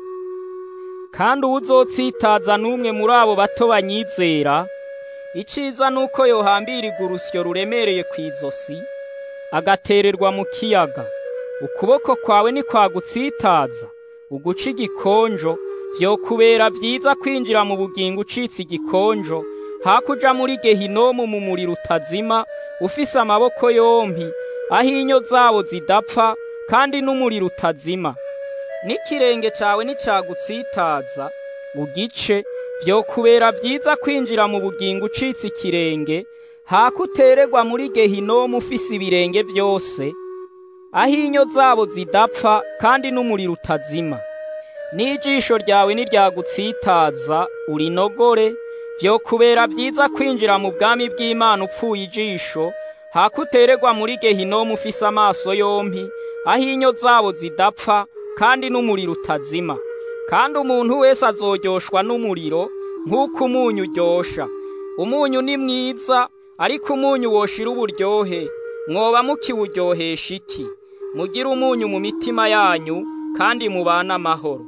kandi uwuzotsitaza n'umwe muri abo bato banyizera iciza nuko yohambirwa urusyo ruremereye ku izosi agatererwa mu kiyaga ukuboko kwawe nikwagutsitaza uguca igikonjo vyokubera vyiza kwinjira mu bugingo ucitse igikonjo hakuja muri gehinomu mu muriro utazima ufise amaboko yompi aho inyo zabo zidapfa kandi n'umuriro utazima n'ikirenge cawe nicagutsitaza ugice vyokubera vyiza kwinjira mu bugingo ucitse ikirenge hakutererwa muri gehinomu ufise ibirenge vyose aho inyo zabo zidapfa kandi n'umuriro utazima n'ijisho ryawe niryagutsitaza urinogore vyokubera vyiza kwinjira mu bwami bw'Imana upfuye ijisho hakutererwa muri gehinomu ufise amaso yompi aho inyo zabo zidapfa kandi n'umuriro utazima kandi umuntu wese azoryoshwa n'umuriro nk'uko umunyu uryosha umunyu ni mwiza ariko umunyu woshira uburyohe mwoba mukiwuryohesha iki mugire umunyu mu mitima yanyu kandi mubane amahoro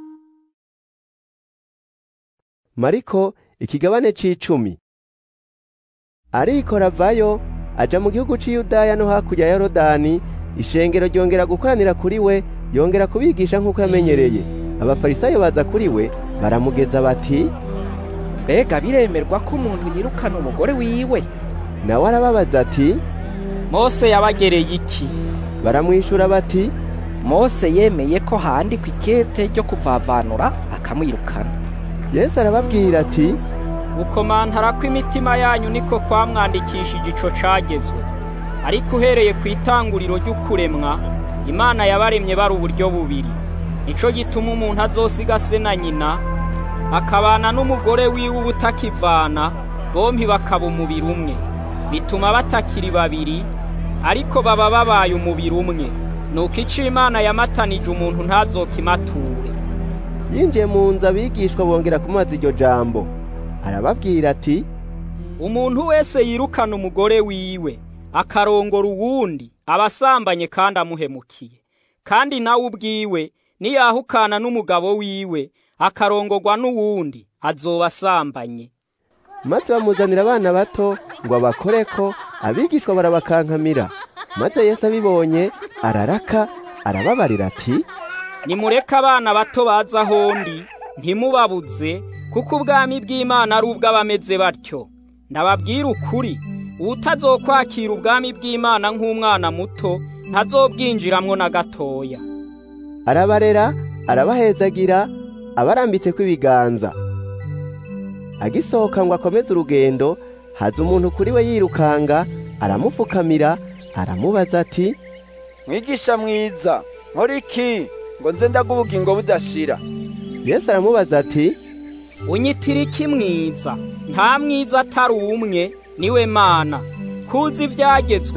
mariko ikigabane c'icumi arikora avayo aja mu gihugu c'iyudaya no hakurya ya yorodani ishengero ryongera gukoranira kuri we yongera kubigisha nk'uko yamenyereye abafarisayo baza kuri we baramugeza bati mbega biremerwa ko umuntu yirukana umugore wiwe nawe arababaza ati mose yabagereye iki baramwishura bati mose yemeye ko handikwa ikete ryo kuvavanura akamwirukana yesu arababwira ati gukomantara kw'imitima yanyu niko kwamwandikishije ico cagezwe ariko uhereye ku itanguriro ry'ukuremwa imana yabaremye bari uburyo bubiri nico gituma umuntu azosiga se na nyina akabana n'umugore wiwe ubutakivana bompi bakaba umubiri umwe bituma batakiri babiri ariko baba babaye umubiri umwe nuko ico imana yamatanije umuntu ntazokimature yinjiye mu nzu abigishwa bongera kumubaza iryo jambo arababwira ati umuntu wese yirukana umugore wiwe akarongora uwundi aba asambanye kandi amuhemukiye kandi nawe ubwiwe niyahukana n'umugabo wiwe akarongorwa n'uwundi azoba asambanye maze bamuzanira abana bato ngo abakoreko abigishwa barabakankamira maze yesu abibonye araraka arababarira ati nimureke abana bato baza ahondi ntimubabuze kuko ubwami bw'imana ari ubw'abameze batyo ndababwira ukuri utazokwakira ubwami bw'imana nk'umwana muto ntazobwinjiramwo na gatoya arabarera arabahezagira abarambitse kw'ibiganza agisohoka ngo akomeze urugendo haza umuntu kuri we yirukanga aramupfukamira aramubaza ati mwigisha mwiza nkora iki ngo nze ndaga ubugingo budashira yesu aramubaza ati unyitira iki mwiza nta mwiza atari umwe niwe mana kuzi ibyagezwe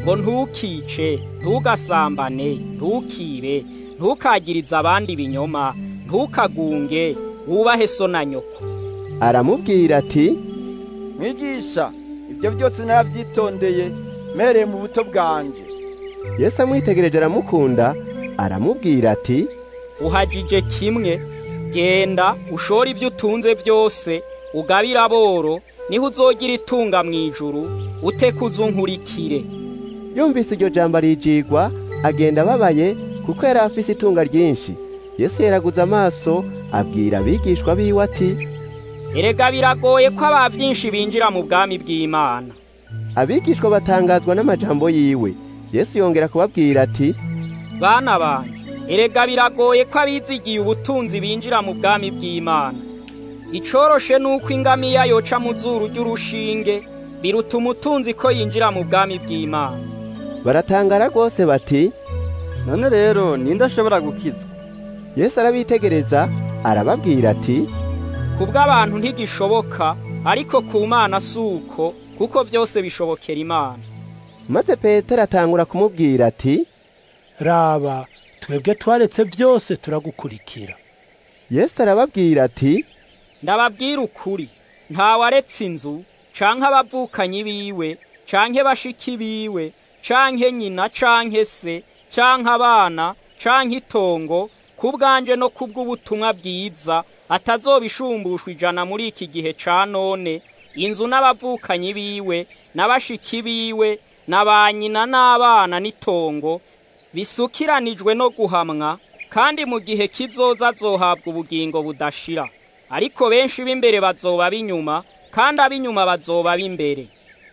ngo ntukice ntugasambane ntukibe ntukagirize abandi ibinyoma ntukagunge wubahe so na nyoko aramubwira ati mwigisha ibyo byose narabyitondeye mpereye mu buto bwanje yesu amwitegereje aramukunda aramubwira ati uhagije kimwe genda ushore ibyo utunze byose ugabire aboro niho uzogira itunga mu ijuru utekuze unkurikire yumvise iryo jambo arijigwa agenda ababaye kuko yari afise itunga ryinshi yesu yaraguze amaso abwira abigishwa biwe ati erega biragoye ko aba byinshi binjira mu bwami bw'imana abigishwa batangazwa n'amajambo yiwe yesu yongera kubabwira ati bana banje erega biragoye ko abizigiye ubutunzi binjira mu bwami bw'imana icoroshe nuko ingamiya yoca mu zuru ry'urushinge biruta umutunzi ko yinjira mu bwami bw'imana baratangara rwose bati none rero ninde ashobora gukizwa yesu arabitegereza arababwira ati kubw'abantu ntigishoboka ariko ku mana si uko kuko byose bishobokera imana maze petero atangura kumubwira ati raba twebwe twaretse byose turagukurikira yesu arababwira ati ndababwira ukuri ntawaretse inzu canke abavukanyi biwe canke bashiki biwe canke nyina canke se canke abana canke itongo kubwanje no kubw'ubutumwa bwiza atazobishumbushwa ijana muri iki gihe ca none inzu n'abavukanyi biwe n'abashiki biwe na ba nyina n'abana n'itongo bisukiranijwe no guhamwa kandi mu gihe kizoza azohabwa ubugingo budashira ariko benshi b'imbere bazoba b'inyuma kandi ab'inyuma bazoba b'imbere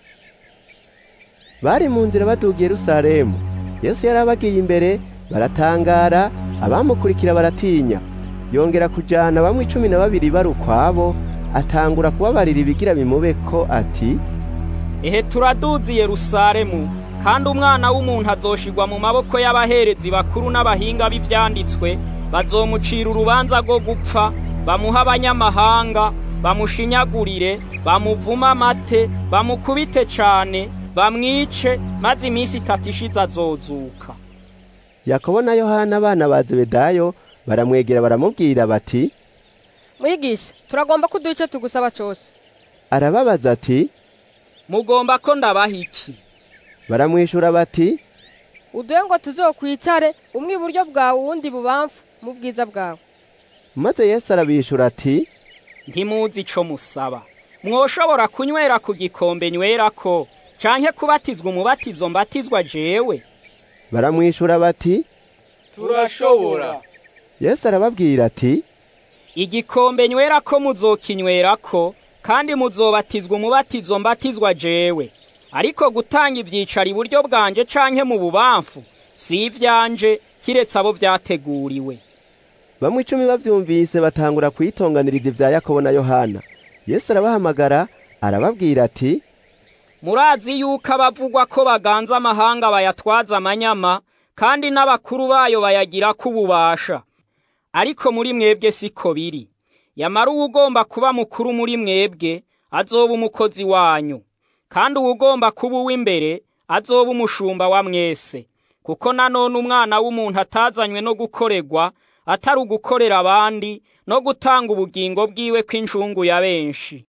bari mu nzira baduga Yerusalemu yesu yari abagiye imbere baratangara abamukurikira baratinya yongera kujyana bamwe cumi na babiri bari ukwabo atangura kubabarira ibigira bimubeko ati ehe turaduzi Yerusalemu kandi umwana w'umuntu azoshigwa mu maboko y'abaherezi bakuru n'abahinga b'ivyanditswe bazomucira urubanza rwo gupfa bamuha abanyamahanga bamushinyagurire bamuvuma amate bamukubite cane bamwice maze iminsi itatu ishize azozuka yakobo na yohana abana ba zebedayo baramwegera baramubwira bati mwigisha turagomba ko uduha icyo tugusaba cyose arababaza ati mugomba ko ndabaha iki baramwishura bati uduhe ngo tuzokwicare umwe iburyo bwawe uwundi bubamfu mu bwiza bwawe maze yesu arabishura ati ntimuzi ico musaba mwoshobora kunywera ku gikombe nywerako canke kubatizwa umubatizo mbatizwa jewe baramwishura bati turashobora yesu arababwira ati igikombe nywerako muzokinywerako kandi muzobatizwa umubatizo mbatizwa jewe ariko gutanga ivyicaro iburyo bwanje canke mu bubamfu si ivyanje kiretse abo vyateguriwe bamwe icumi bavyumvise batangura kwitonganiriza ivya yakobo na yohana yesu arabahamagara arababwira ati murazi yuko abavugwa ko baganza amahanga bayatwaza amanyama kandi n'abakuru bayo bayagirako ububasha ariko muri mwebwe siko biri yamara uwugomba kuba mukuru muri mwebwe azoba umukozi wanyu kandi uwugomba kuba uw'imbere azoba umushumba wa mwese kuko nanone umwana w'umuntu atazanywe no gukorerwa atari ugukorera abandi no gutanga ubugingo bwiwe kw'injungu ya benshi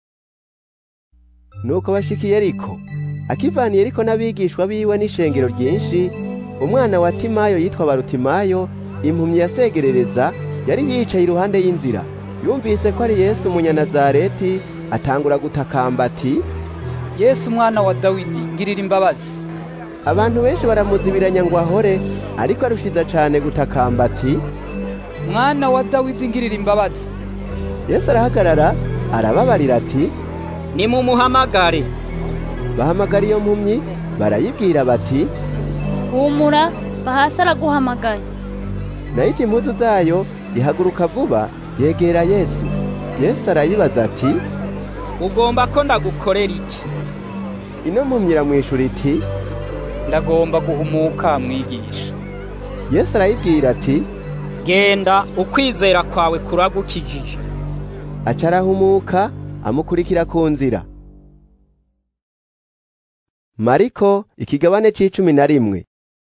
nuko bashikiye ariko akivaniye ariko n'abigishwa biwe n'ishengero ryinshi umwana wa timayo yitwa barutimayo impumyi yasegerereza yari yicaye iruhande y'inzira yumvise ko ari yesu umunyanazareti atangura gutakamba ati yesu umwana wa dawidi ngirira imbabazi abantu benshi baramuzibiranya ngo ahore ariko arushiza cane gutakamba ati mwana wa dawidi ngirira imbabazi yesu arahagarara arababarira ati nimumuhamagare bahamagara iyo mpumyi barayibwira bati humura bahasi araguhamagaye nayo impuzu zayo ihaguruka vuba yegera yesu yesu arayibaza ati ugomba ko ndagukorera iki ino mpumyi iramwishura iti ndagomba guhumuka mwigisha yesu arayibwira ati genda ukwizera kwawe kuragukijije aca arahumuka amukurikira ku nzira mariko ikigabane c'icumi na rimwe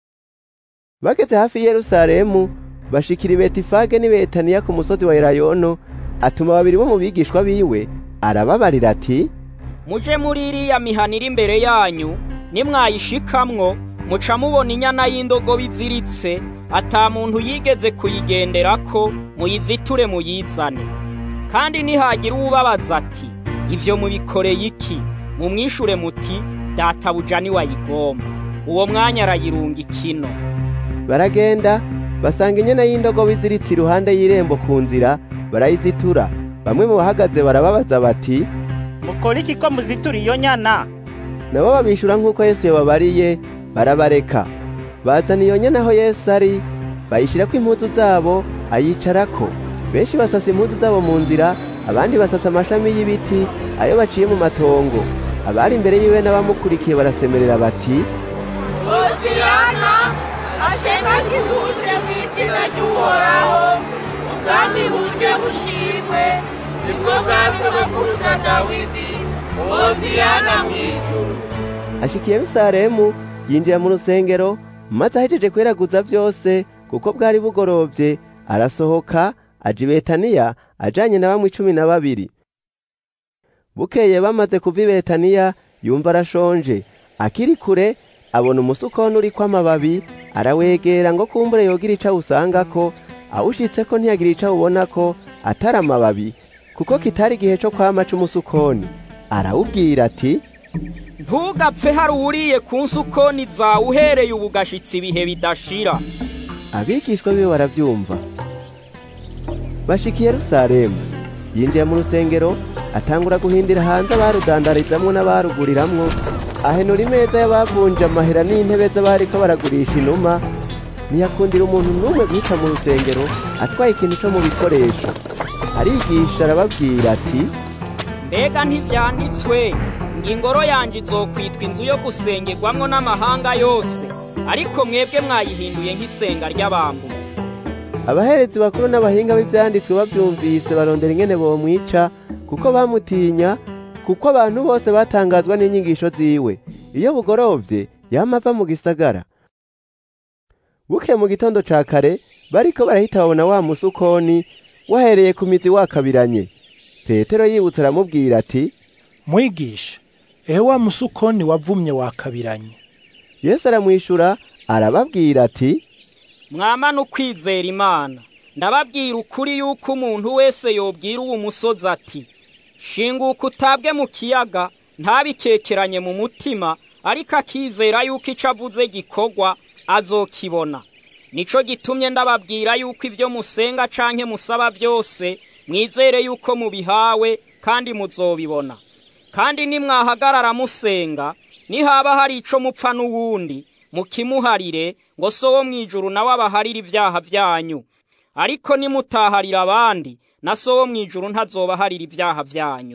bageze hafi i yerusalemu bashikira i betifage n'i betaniya ku musozi wa elayono atuma babiri bo mu bigishwa biwe arababarira ati muje muri iriya mihana iri imbere yanyu nimwayishikamwo muca mubona inyana y'indogobe iziritse ata muntu yigeze kuyigenderako muyiziture muyizane kandi nihagira uwubabaza ati ivyo mubikoreye iki mumwishure muti databuja niwayigomba uwo mwanya arayirunga ikino baragenda basanga inyana y'indogobe iziritse iruhande y'irembo ku nzira barayizitura bamwe mu bahagaze barababaza bati mukora iki ko muzitura iyo nyana nabo babishura nk'uko yesu yababariye barabareka bazana iyo nyana aho yesu ari bayishyirako impuzu zabo ayicarako benshi basasa impuzu zabo mu nzira abandi basasa amashami y'ibiti ayo baciye mu matongo abari imbere yiwe n'abamukurikiye barasemerera bati hosiyana asheka kihuje mu izina ry'uhoraho ubwami buje bushimwe nibwo bwa sogokuruza dawidi hosiyana mu ijuru ashikiye yerusalemu yinjira mu rusengero maze ahejeje kweraguza byose kuko bwari bugorovye arasohoka aja i betaniya ajanye na bamwe icumi na babiri bukeye bamaze kuva i betaniya yumva arashonje akiri kure abona umusukoni uriko amababi arawegera ngo kumbure yogira ico awusangako awushitseko ntiyagira ico awubonako atari amababi kuko kitari igihe co kwama c'umusukoni arawubwira ati ntugapfe hari uwuriye ku nsukoni zawe uhereye ubu gashitsi ibihe bidashira abigishwa biwe baravyumva bashika i yerusalemu yinjiye mu rusengero atangura guhindira hanze abarudandarizamwo n'abaruguriramwo ahenura imeza y'abavunje amahera n'intebe z'abariko baragurisha inuma ntiyakundira umuntu n'umwe guhita mu rusengero atwaye ikintu co mu bikoresho arigisha arababwira ati mbega ntivyanditswe ngo ingoro yanje izokwitwa inzu yo gusengerwamwo n'amahanga yose ariko mwebwe mwayihinduye nk'isenga ry'abambuzi abaherezi bakuru n'abahinga b'ivyanditswe bavyumvise barondera ingene bomwica kuko bamutinya kuko abantu bose batangazwa n'inyigisho ziwe iyo bugorovye yama ava mu gisagara buke mu gitondo ca kare bariko barahita babona wa musukoni wahereye ku mizi wakabiranye petero yibutse aramubwira ati mwigisha ehe wa musukoni wavumye wakabiranye yesu aramwishura arababwira ati mwamana ukwizera imana ndababwira ukuri yuko umuntu wese yobwira uwo musozi ati shinguka utabwe mu kiyaga ntabikekeranye mu mutima ariko akizera yuko icyo avuze gikorwa azokibona nico gitumye ndababwira yuko ibyo musenga canke musaba byose mwizere yuko mubihawe kandi muzobibona kandi nimwahagarara musenga nihaba hari ico mupfa n'uwundi mukimuharire ngo so wo mw'ijuru nawe abaharire ibyaha byanyu ariko nimutaharira abandi na so wo mw'ijuru ntazobaharira ibyaha byanyu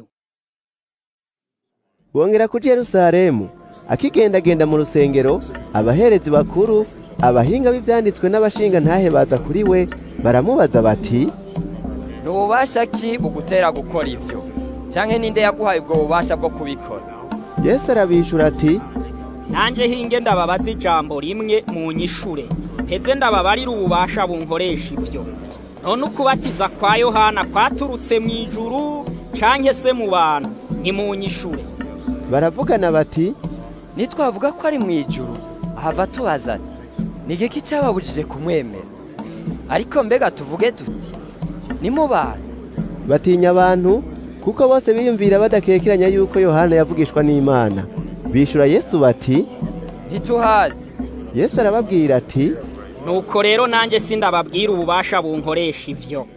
bongera kuja yerusalemu akigendagenda mu rusengero abaherezi bakuru abahinga b'ivyanditswe n'abashinga ntahe baza kuri we baramubaza bati ni ububasha ki bugutera gukora ivyo canke ninde yaguhaye ubwo bubasha bwo kubikora yesu arabishura ati nanje hinge ndababaza ijambo rimwe mu nyishure heze ndababarira ububasha bunkoresha ivyo none ukubatiza kwa yohana kwaturutse mu ijuru canke se mu bantu ntimunyishure baravugana bati nitwavuga ko ari mu ijuru ahava tubaza ati ni igiki cyababujije kumwemera ariko mbega tuvuge tuti ni mu bantu batinya abantu kuko bose biyumvira badakekeranya yuko yohana yavugishwa n'imana bishura yesu bati ntituhazi yesu arababwira ati nuko rero nanjye sindababwira ububasha bunkoresha ivyo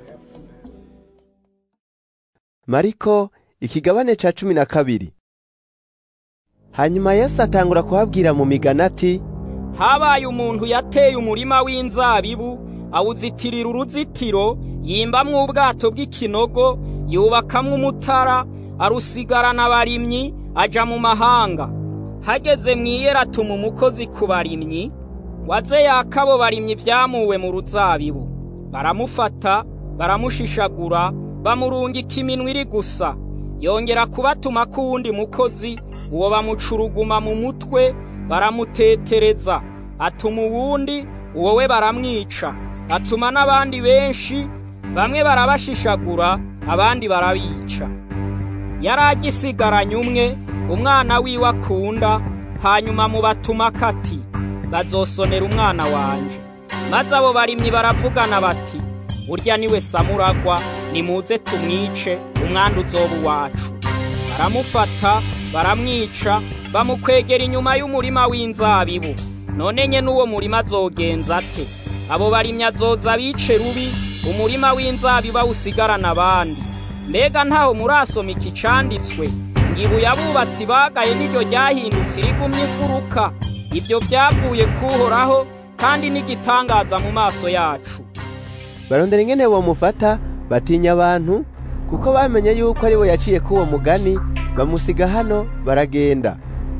mariko ikigabane ca cumi na kabiri hanyuma yesu atangura kubabwira mu migani ati habaye umuntu yateye umurima w'inzabibu awuzitirira uruzitiro yimbamwo ubwato bw'ikinogo yubakamwo umutara arusigarana abarimyi aja mu mahanga hageze mw'iyera atuma umukozi ku barimyi waze yakabo barimyi vyamuwe mu ruzabibu baramufata baramushishagura bamurungika iminwa iri gusa yongera kubatuma k'uwundi mukozi uwo bamucuruguma mu mutwe baramutetereza atuma uwundi uwo we baramwica atuma n'abandi benshi bamwe barabashishagura abandi barabica yari agisigaranye umwe umwana wiwe akunda hanyuma mu batuma kati bazosonera umwana wanje maze abo barimyi baravugana bati burya niwe samuragwa nimuze tumwice umwanda uzoba uwacu baramufata baramwica bamukwegera inyuma y'umurima w'inzabibu none nye n'uwo murima azogenza ate abo barimyi azoza bice rubi umurima w'inzabibu awusigarana abandi mbega ntaho murasoma iki canditswe ngo ibuye abubatsi bagaye niryo ryahindutse irigumye imfuruka ibyo byavuye kuhoraho kandi n'igitangaza mu maso yacu barondera ingene bomufata batinya abantu kuko bamenye yuko ari we yaciye k'uwo mugani bamusiga hano baragenda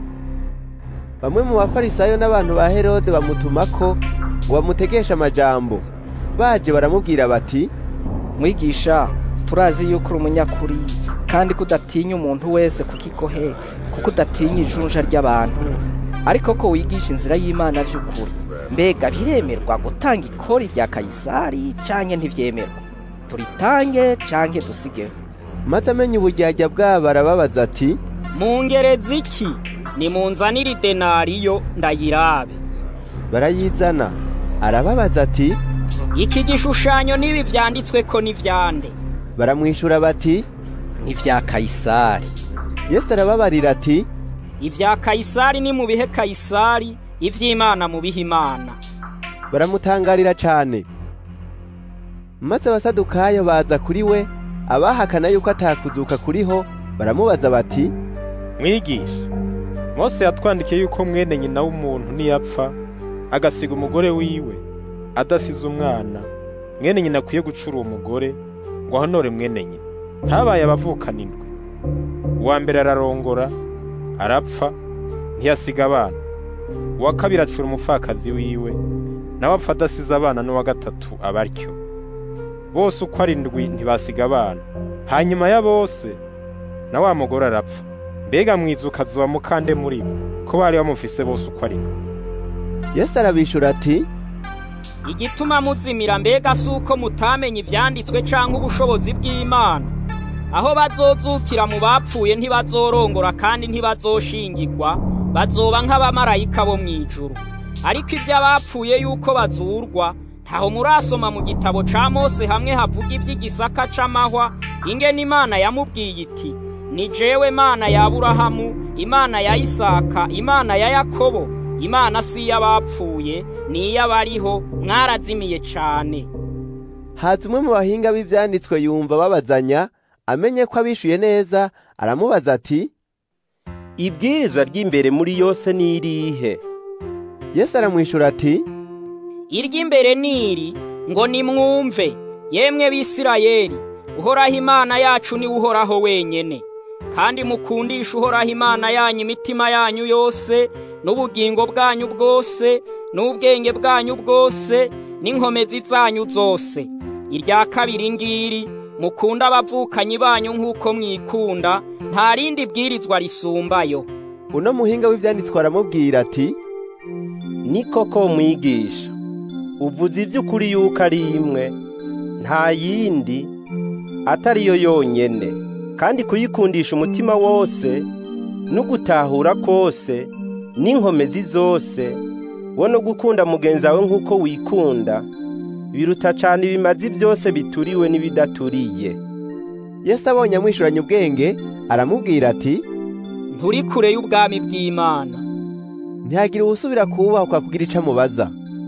bamwe mu bafarisayo n'abantu ba herode bamutumako ngo bamutegeshe amajambo baje baramubwira bati mwigisha turazi yuko uri umunyakuri kandi ko udatinya umuntu wese ku kigohe kuko udatinya ijunja ry'abantu ariko ko wigisha inzira y'imana by'ukuri mbega biremerwa gutanga ikori rya kayisari canke ntivyemerwa turitange canke dusigeho maze amenya uburyarya bwabo arababaza ati mungereza iki nimunzanire idenariyo ndayirabe barayizana arababaza ati iki gishushanyo n'ibi vyanditswe ko n'ivyande baramwishura bati ni vya kayisari yesu arababarira ati ivya kayisari ni mu bihe kayisari ivy'imana mu bihe imana baramutangarira cane maze abasadukayo baza kuri we abahakana yuko atakuzuka kuriho baramubaza bati mwigisha mose yatwandikiye yuko mwene nyina w'umuntu niyapfa agasiga umugore wiwe adasize umwana mwene nyina akwiye gucura uwo mugore ngo ahonore mwene nyina ntabaye abavukana indwi uwa mbere ararongora arapfa ntiyasiga abana uwa kabiri acura umupfakazi wiwe nawe apfa adasize abana n'uwa gatatu aba atyo bose uko ari indwi ntibasiga abana hanyuma ya bose na wa mugore arapfa mbega mwizuka azuba mukande muri bo ko bari bamufise bose uko ari indwi yesu arabishura ati igituma muzimira mbega si uko mutamenya ivyanditswe canke ubushobozi bw'imana aho bazozukira mu bapfuye ntibazorongora kandi ntibazoshingirwa bazoba nk'abamarayika bo mw'ijuru ariko ivyo abapfuye yuko bazurwa ntaho murasoma mu gitabo ca mose hamwe havuga ivy'igisaka c'amahwa ingene imana yamubwiye iti ni jewe mana ya aburahamu imana ya isaka imana ya yakobo imana si iy'abapfuye ni iy'abariho mwarazimiye cane haza umwe mu bahinga b'ivyanditswe yumva babazanya amenye ko abishuye neza aramubaza ati ibwirizwa ry'imbere muri yose ni irihe yesu aramwishura ati iry'imbere niri ngo nimwumve yemwe bisirayeli uhoraho imana yacu niwe uhoraho wenyene kandi mukundisha uhoraho imana yanyu imitima yanyu yose n'ubugingo bwanyu bwose n'ubwenge bwanyu bwose n'inkomezi zanyu zose irya kabiri ngiri mukunda abavukanyi banyu nk'uko mwikunda nta rindi bwirizwa risumbayo uno muhinga w'ivyanditswe aramubwira ati ni koko mwigisha uvuze iby'ukuri yuko ari imwe nta yindi atari yo yonyene kandi kuyikundisha umutima wose no gutahura kose n'inkomezi zose wo no gukunda mugenzi wawe nk'uko wikunda biruta cyane ibimazi byose bituriwe n'ibidaturiye yesu abonye amwishuranye ubwenge aramubwira ati nturi kure y'ubwami bw'imana ntihagire uwusubira kubahwa kugira ico amubaza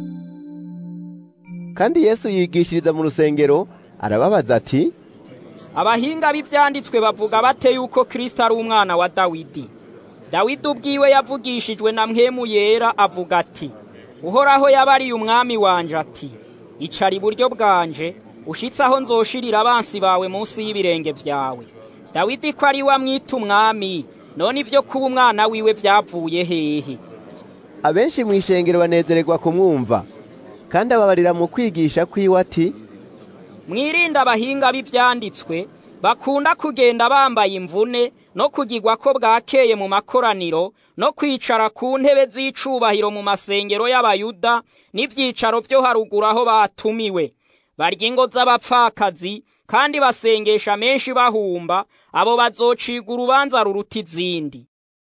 kandi yesu yigishiriza mu rusengero arababaza ati abahinga b'ivyanditswe bavuga bate yuko kristo ari umwana wa dawidi dawidi ubwiwe yavugishijwe na mpwemu yera avuga ati uhoraho yabariye umwami wanje ati icara iburyo bwanje ushitse aho nzoshirira abansi bawe munsi y'ibirenge vyawe dawidi ko ari we amwita umwami none ivyo kuba umwana wiwe vyavuye hehe abenshi mu ishengero banezererwa kumwumva kandi ababarira mu kwigisha kwiwe ati mwirinde abahinga b'ivyanditswe bakunda kugenda bambaye imvune no kugirwa ko bwakeye mu makoraniro no kwicara ku ntebe z'icubahiro mu masengero y'abayuda n'ivyicaro vyo haruguru aho batumiwe barya ingo z'abapfakazi kandi basengesha menshi bahumba abo bazociga urubanza ruruta izindi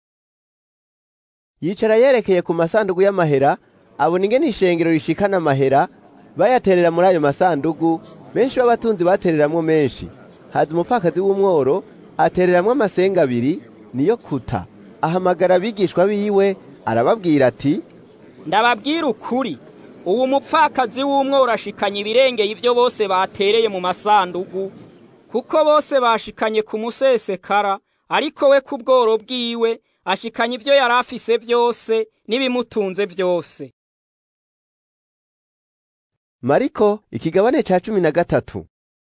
yicara yerekeye ku masandugu y'amahera abona ingene ishengero rishikana amahera bayaterera muri ayo masandugu benshi b'abatunzi batereramwo menshi haza umupfakazi w'umworo atereramwo amasenga abiri niyo kuta ahamagara abigishwa biwe arababwira ati ndababwira ukuri ubu mupfakazi w'umworo ashikanye ibirengeye ivyo bose batereye mu masandugu kuko bose bashikanye ku musesekara ariko we ku bworo bwiwe ashikanye ivyo yari afise vyose n'ibimutunze vyose mariko ikigabane ca cumi na gatatu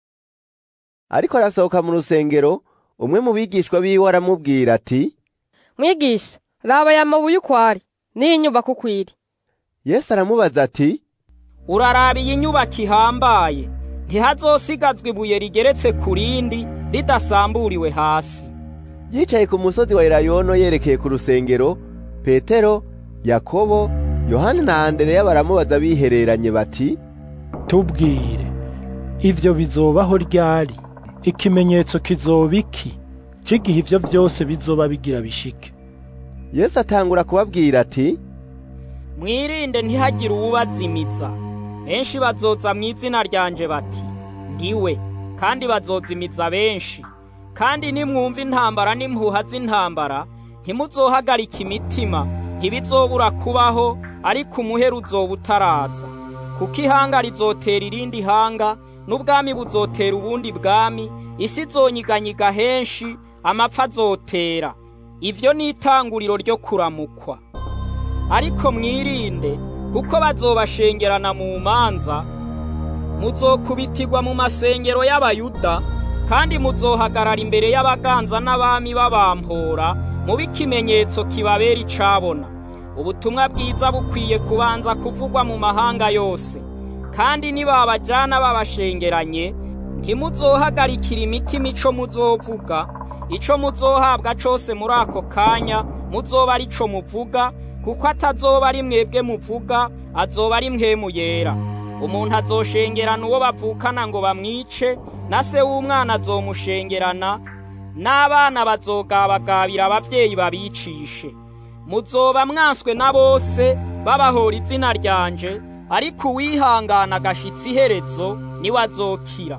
ariko arasohoka mu rusengero umwe mu bigishwa biwe aramubwira ati mwigisha raba aya mabuye uko ari n'iyi nyubako uko iri yesu aramubaza ati uraraba iyi nyubako ihambaye ntihazosigazwa ibuye rigeretse ku rindi ridasamburiwe hasi yicaye ku musozi wa elayono yerekeye ku rusengero petero yakobo yohani na andereya baramubaza bihereranye bati tubwire ivyo bizobaho ryari ikimenyetso kizoba iki c'igihe ivyo vyose bizoba bigira bishike yesu atangura kubabwira ati mwirinde ntihagire uwubazimiza benshi bazoza mu izina ryanje bati ndiwe kandi bazozimiza benshi kandi nimwumva intambara n'impuha z'intambara ntimuzohagarika imitima ntibizobura kubaho ariko umuhera uzoba utaraza kuko ihanga rizotera irindi hanga n'ubwami buzotera ubundi bwami isi izonyiganyiga henshi amapfa azotera ivyo ni itanguriro ryo kuramukwa ariko mwirinde kuko bazobashengerana mu manza muzokubitirwa mu masengero y'abayuda kandi muzohagarara imbere y'abaganza n'abami babampora mube ikimenyetso kibabera icabona ubutumwa bwiza bukwiye kubanza kuvugwa mu mahanga yose kandi nibabajana babashengeranye ntimuzohagarikira imitima ico muzovuga ico muzohabwa cose muri ako kanya muzoba ari co muvuga kuko atazoba ari mwebwe muvuga azoba ari mwemu yera umuntu azoshengerana uwo bavukana ngo bamwice na se w'umwana azomushengerana n'abana bazogabagabira abavyeyi babicishe muzoba mwanswe na bose babahora izina ryanje ariko uwihangana agashitsa iherezo niwe azokira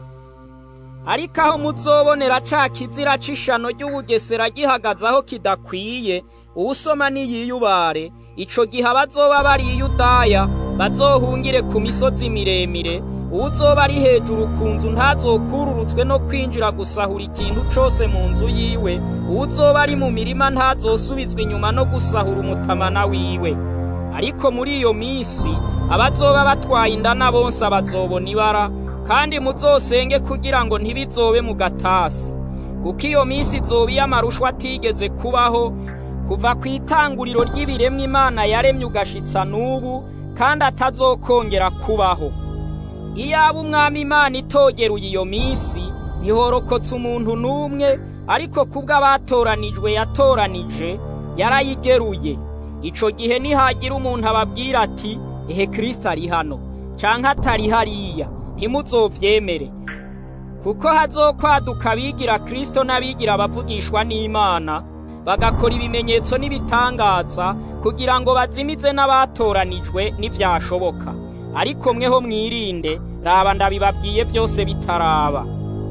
ariko aho muzobonera ca kizira c'ishano ry'ubugesera gihagaze aho kidakwiye uwusoma niyiyubare ico gihe abazoba bari iyudaya bazohungire ku misozi miremire uwuzoba ari hejuru ku nzu ntazokururutswe no kwinjira gusahura ikintu cose mu nzu yiwe uwuzoba ari mu mirima ntazosubizwa inyuma no gusahura umutamana wiwe ariko muri iyo minsi abazoba batwaye indana bonse bazobona ibara kandi muzosenge kugira ngo ntibizobe mu gatasi kuko iyo minsi izoba iy'amarushwa atigeze kubaho kuva ku itanguriro ry'ibiremwa imana yaremye ugashitsa n'ubu kandi atazokongera kubaho iyaba umwami imana itogeruye iyo minsi ntihorokotse umuntu n'umwe ariko kubwo abatoranijwe yatoranije yarayigeruye ico gihe nihagira umuntu ababwira ati ehe kristo ari hano canke atari hariya ntimuzovyemere kuko hazokwaduka abigira kristo n'abigira abavugishwa n'imana bagakora ibimenyetso n'ibitangaza kugira ngo bazimize n'abatoranijwe n'ivyashoboka ariko mweho mwirinde raba ndabibabwiye byose bitaraba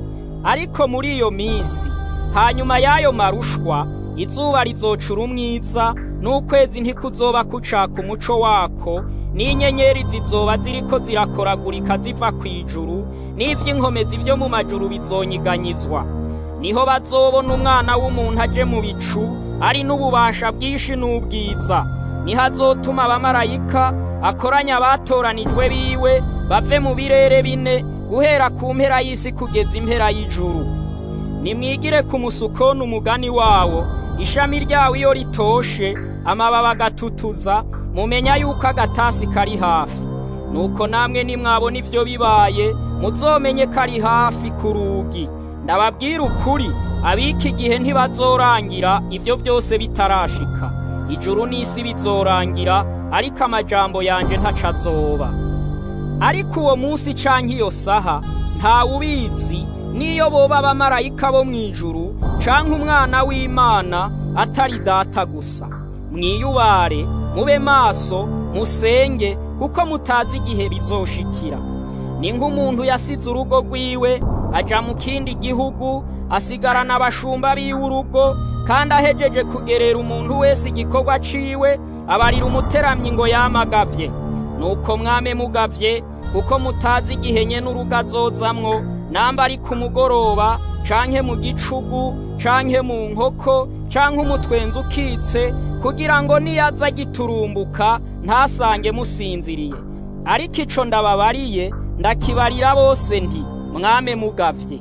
ariko muri iyo minsi hanyuma y'ayo marushwa izuba rizocura umwiza n'ukwezi ntikuzoba kucaka umuco wako n'inyenyeri zizoba ziriko zirakoragurika ziva ku ijuru n'ivy'inkomezi vyo mu majuru bizonyiganyizwa niho bazobona umwana w'umuntu aje mu bicu ari n'ububasha bwinshi n'ubwiza niho azotuma abamarayika akoranya abatoranijwe biwe bave mu birere bine guhera ku mpera y'isi kugeza impera y'ijuru nimwigire ku musukoni umugani wawo ishami ryawo iyo ritoshe amababi agatutuza mumenya yuko agatasi kari hafi nuko namwe nimwabona ivyo bibaye muzomenye ko ari hafi ku rugi ndababwira ukuri abiki gihe ntibazorangira ibyo byose bitarashika ijuru n'isi bizorangira ariko amajambo yanje ntaco azoba ariko uwo munsi canke iyo saha ntawe ubizi niyo boba abamarayika bo mw'ijuru canke umwana w'imana atari data gusa mwiyubare mube maso musenge kuko mutazi igihe bizoshikira ni nk'umuntu yasize urugo rwiwe aja mu kindi gihugu asigarana abashumba biwe urugo kandi ahejeje kugerera umuntu wese igikorwa ciwe abarira umuteramyi ngo yamagavye nuko mwame mugavye kuko mutazi igihe nye n'urugo azozamwo namba ari ku mugoroba canke mu gicugu canke mu nkoko canke umutwenzi ukitse kugira ngo niyaza giturumbuka ntasange musinziriye ariko ico ndababariye ndakibarira bose nti mwame mugavye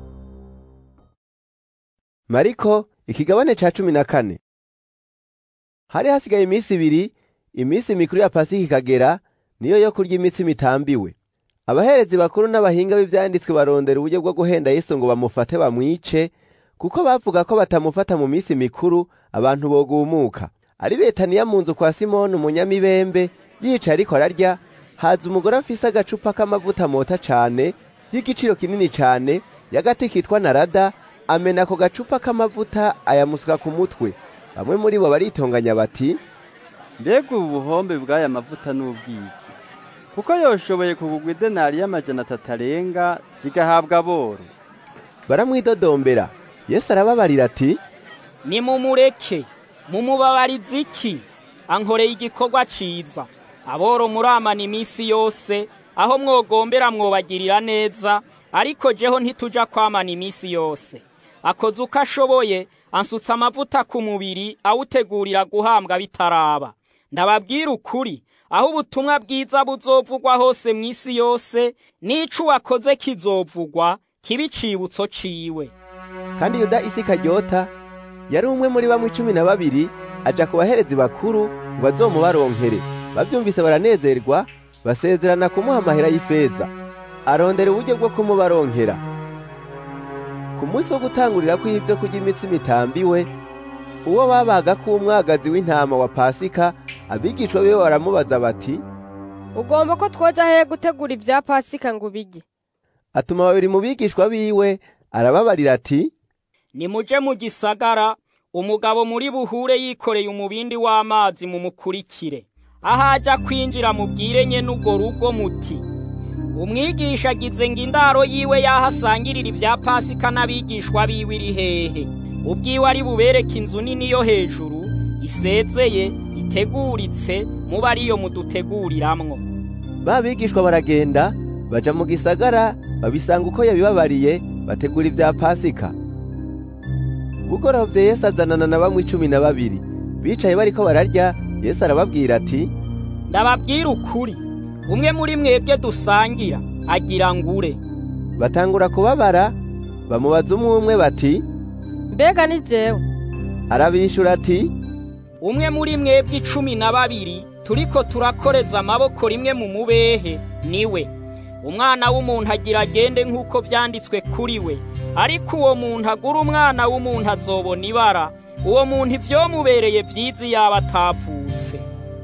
mariko ikigabane ca cumi na kane hari hasigaye iminsi ibiri iminsi mikuru ya pasika ikagera niyo yo kurya imitsima itambiwe abaherezi bakuru n'abahinga b'ivyanditswe barondera uburyo bwo guhenda yesu ngo bamufate bamwice kuko bavuga ko batamufata mu minsi mikuru abantu bogumuka ari betaniya mu nzu kwa simoni umunyamibembe yicaye ariko ararya haza umugore afise agacupa k'amavuta mota cane y'igiciro kinini cane y'agati kitwa narada amena ako gacupa k'amavuta ayamusuka ku mutwe bamwe muri bo baritonganya bati mbega ubu buhombe bw'aya mavuta n'ubwiki kuko yoshoboye kugugwa idenari y'amajana atatu arenga zigahabwa aboro baramwidodombera yesu arababarira ati nimumureke mumubabarize iki ankoreye igikorwa ciza aboro muramana iminsi yose aho mwogombera mwobagirira neza ariko jeho ntituja kwamana iminsi yose akoze uko ashoboye ansutse amavuta ku mubiri awutegurira guhambwa bitaraba ndababwira ukuri aho ubutumwa bwiza buzovugwa hose mu isi yose n'ico wakoze kizovugwa kiba icibutso ciwe kandi yuda isi karyota yari umwe muri bamwe icumi na babiri aja ku baherezi bakuru ngo azomubaronkere bavyumvise baranezerwa basezerana kumuha amahera y'ifeza arondera uburyo bwo kumubaronkera ku munsi wo gutangurira kw'ivyo kurya imitsima itambiwe uwo babaga k'umwagazi w'intama wa pasika abigishwa biwe baramubaza bati ugomba ko twoja hehe gutegura ibya pasika ngo ubirye atuma babiri mu bigishwa biwe arababarira ati nimuje mu gisagara umugabo muri buhure yikoreye umubindi w'amazi mumukurikire aho aja kwinjira mubwire nye n'urwo rugo muti umwigisha agize ngo indaro yiwe yahasangirira ibya pasika n'abigishwa biwe iri hehe ubwiwe ari bubereke inzu nini yo hejuru isezeye iteguritse muba ariyo muduteguriramwo ba bigishwa baragenda baja mu gisagara babisanga uko yabibabariye bategura ibya pasika bugorovye yesu azanana na bamwe icumi na babiri bicaye bariko bararya yesu arababwira ati ndababwira ukuri umwe muri mwebwe dusangira agira ngure batangura kubabara bamubaza umwe umwe bati mbega ni jewe arabishura ati umwe muri mwebwe icumi na babiri turiko turakoreza amaboko rimwe mu mubehe niwe umwana w'umuntu agira agende nk'uko vyanditswe kuri we ariko uwo muntu agura umwana w'umuntu azobona ibara uwo muntu ivyomubereye vyiza yaba atavutse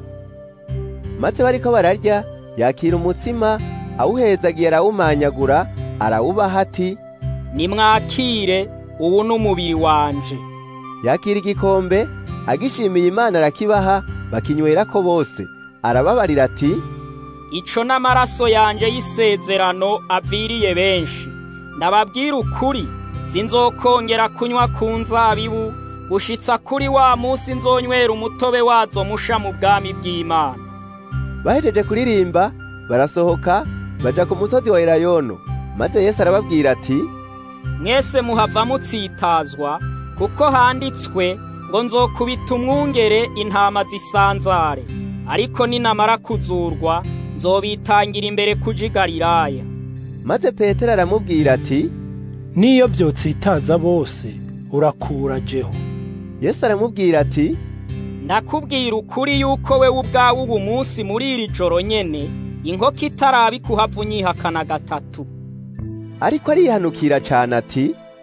maze bariko bararya yakira umutsima awuhezagiye arawumanyagura arawubaha ati nimwakire ubu n'umubiri wanje yakira igikombe agishimiye imana arakibaha bakinywerako bose arababarira ati ico n'amaraso yanje y'isezerano aviriye benshi ndababwira ukuri sinzokongera kunywa ku nzabibu gushitsa kuri wa munsi nzonywera umutobe wazo musha mu bwami bw'imana bahejeje kuririmba barasohoka baja ku musozi wa elayono maze yesu arababwira ati mwese muhava mutsitazwa kuko handitswe ngo nzokubita umwungere intama zisanzare ariko ninamara kuzurwa nzobitangira imbere kuja i galilaya maze petero aramubwira ati niyo vyotsitaza bose urakura jeho yesu aramubwira ati ndakubwira ukuri yuko we ubwawe ubu munsi muri iri joro nyene inkoko itaraba ikuhava unyihakana gatatu ariko arihanukira cane ati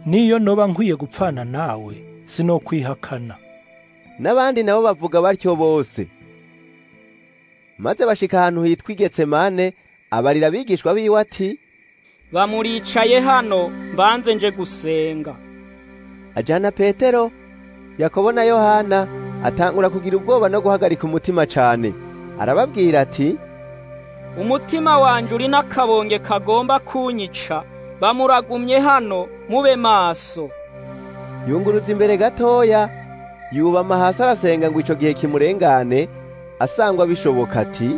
niyo noba nkwiye gupfana nawe sinokwihakana n'abandi nabo bavuga batyo bose maze bashika ahantu hitwa igetsemane abarira abigishwa biwe ati bamuricaye hano mbanze nje gusenga ajana petero yakobo na yohana atangura kugira ubwoba no guhagarika umutima cane arababwira ati umutima wanje uri n'akabonge kagomba kunyica bamuragumye hano mube maso yunguruza imbere gatoya yubama hasi arasenga ngo ico gihe kimurengane asangwa bishoboka ati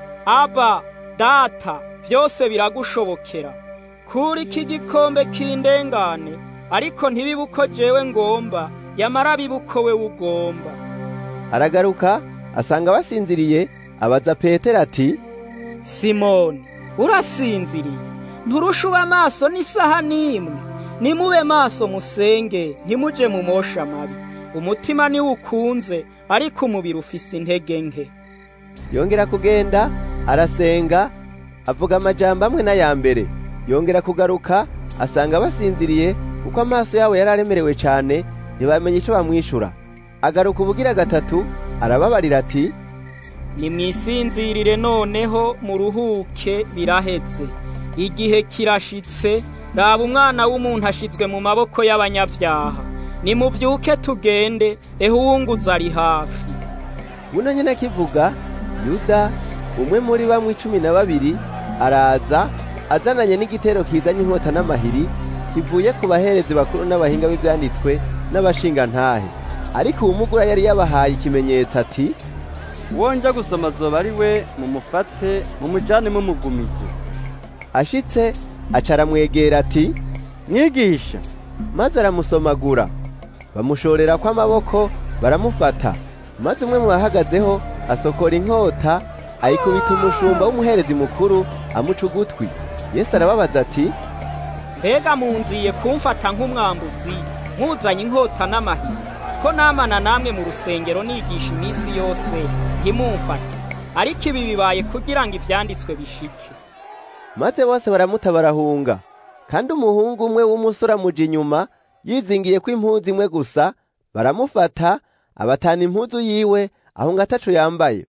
aba data vyose biragushobokera kuri iki gikombe kindengane ariko ntibibe uko jewe ngomba yamara bibe uko we ugomba aragaruka asanga basinziriye abaza petero ati simoni urasinziriye nturusha uba amaso n'isaha n'imwe nimube maso musenge ntimuje mu mosha mabi umutima niwo ukunze ariko umubiri ufise intege nke yongera kugenda arasenga avuga amajambo amwe n'aya mbere yongera kugaruka asanga basinziriye kuko amaso yabo yari aremerewe cyane ntibamenye icyo bamwishura agaruka ubugira gatatu arababarira ati nimwisinzirire noneho muruhuke biraheze igihe kirashitse raba umwana w'umuntu ashizwe mu maboko y'abanyabyaha nimubyuke tugende ehe uwunguza ari hafi buno nyine akivuga yuda umwe muri bamwe cumi na babiri araza azananye n'igitero kizanye inkota n'amahiri kivuye ku baherezi bakuru n'abahinga b'ibyanditswe n'abashingantahe ariko uwumugura yari yabahaye ikimenyetso ati wonja gusoma azoba ari we mumufate mumujane mumugumije ashitse aca aramwegera ati mwigisha maze aramusomagura bamushorera kw'amaboko baramufata maze umwe mu bahagazeho asokora inkota ayikubita umushumba w'umuherezi mukuru amuca ugutwi yesu arababaza ati mbega munziye kumfata nk'umwambuzi mwuzanye inkota n'amahiri ko namana namwe mu rusengero nigisha iminsi yose ntimumfate ariko ibi bibaye kugira ngo ivyanditswe bishike maze bose baramuta barahunga kandi umuhungu umwe w'umusore amuja inyuma yizingiye ko impuzu imwe gusa baramufata abatana impuzu yiwe aho ngo ataco yambaye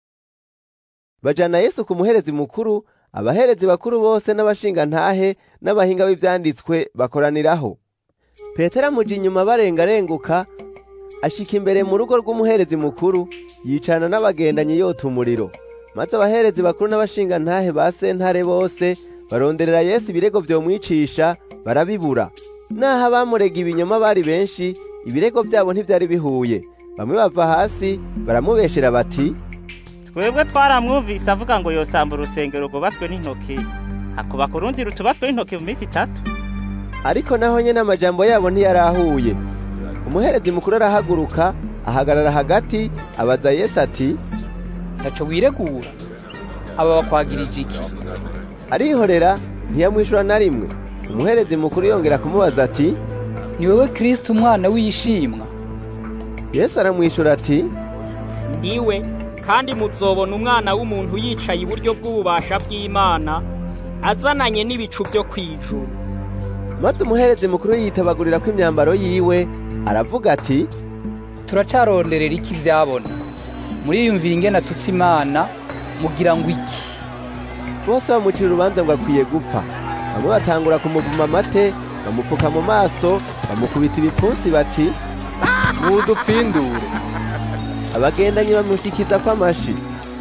bajana yesu ku muherezi mukuru abaherezi bakuru bose n'abashingantahe n'abahinga b'ivyanditswe bakoraniraho petero amuja inyuma barengarenguka ashika imbere mu rugo rw'umuherezi mukuru yicarana n'abagendanye yota umuriro maze abaherezi bakuru n'abashingantahe ba sentare bose baronderera yesu ibirego vyomwicisha barabibura naho abamurega ibinyoma bari benshi ibirego vyabo ntivyari bihuye bamwe bava hasi baramubeshera bati twebwe twaramwumvise avuga ngo yosamba urusengero rwubatswe n'intoki hakubaka urundi rutubatswe n'intoki mu minsi itatu ariko naho nyene amajambo yabo ntiyarahuye umuherezi mukuru arahaguruka ahagarara hagati abaza yesu ati ntaco wiregura aba bakwagirije iki arihorera ntiyamwishura na rimwe umuherezi mukuru yongera kumubaza ati ni wewe kristo umwana w'ishimwa yesu aramwishura ati ndiwe kandi muzobona umwana w'umuntu yicaye iburyo bw'ububasha bw'imana azananye n'ibicu byo kwijuru maze umuherezi mukuru yitabagurira ko imyambaro yiwe aravuga ati turacaronderera iki vyabona muriyumvira ingene atutse imana mugira ngo iki bose bamucira urubanza ngo akwiye gupfa bamwe batangura kumuvuma amate bamupfuka mu maso bamukubita ibipfunsi bati mudupfindure abagendanyi bamushikiza kw'amashi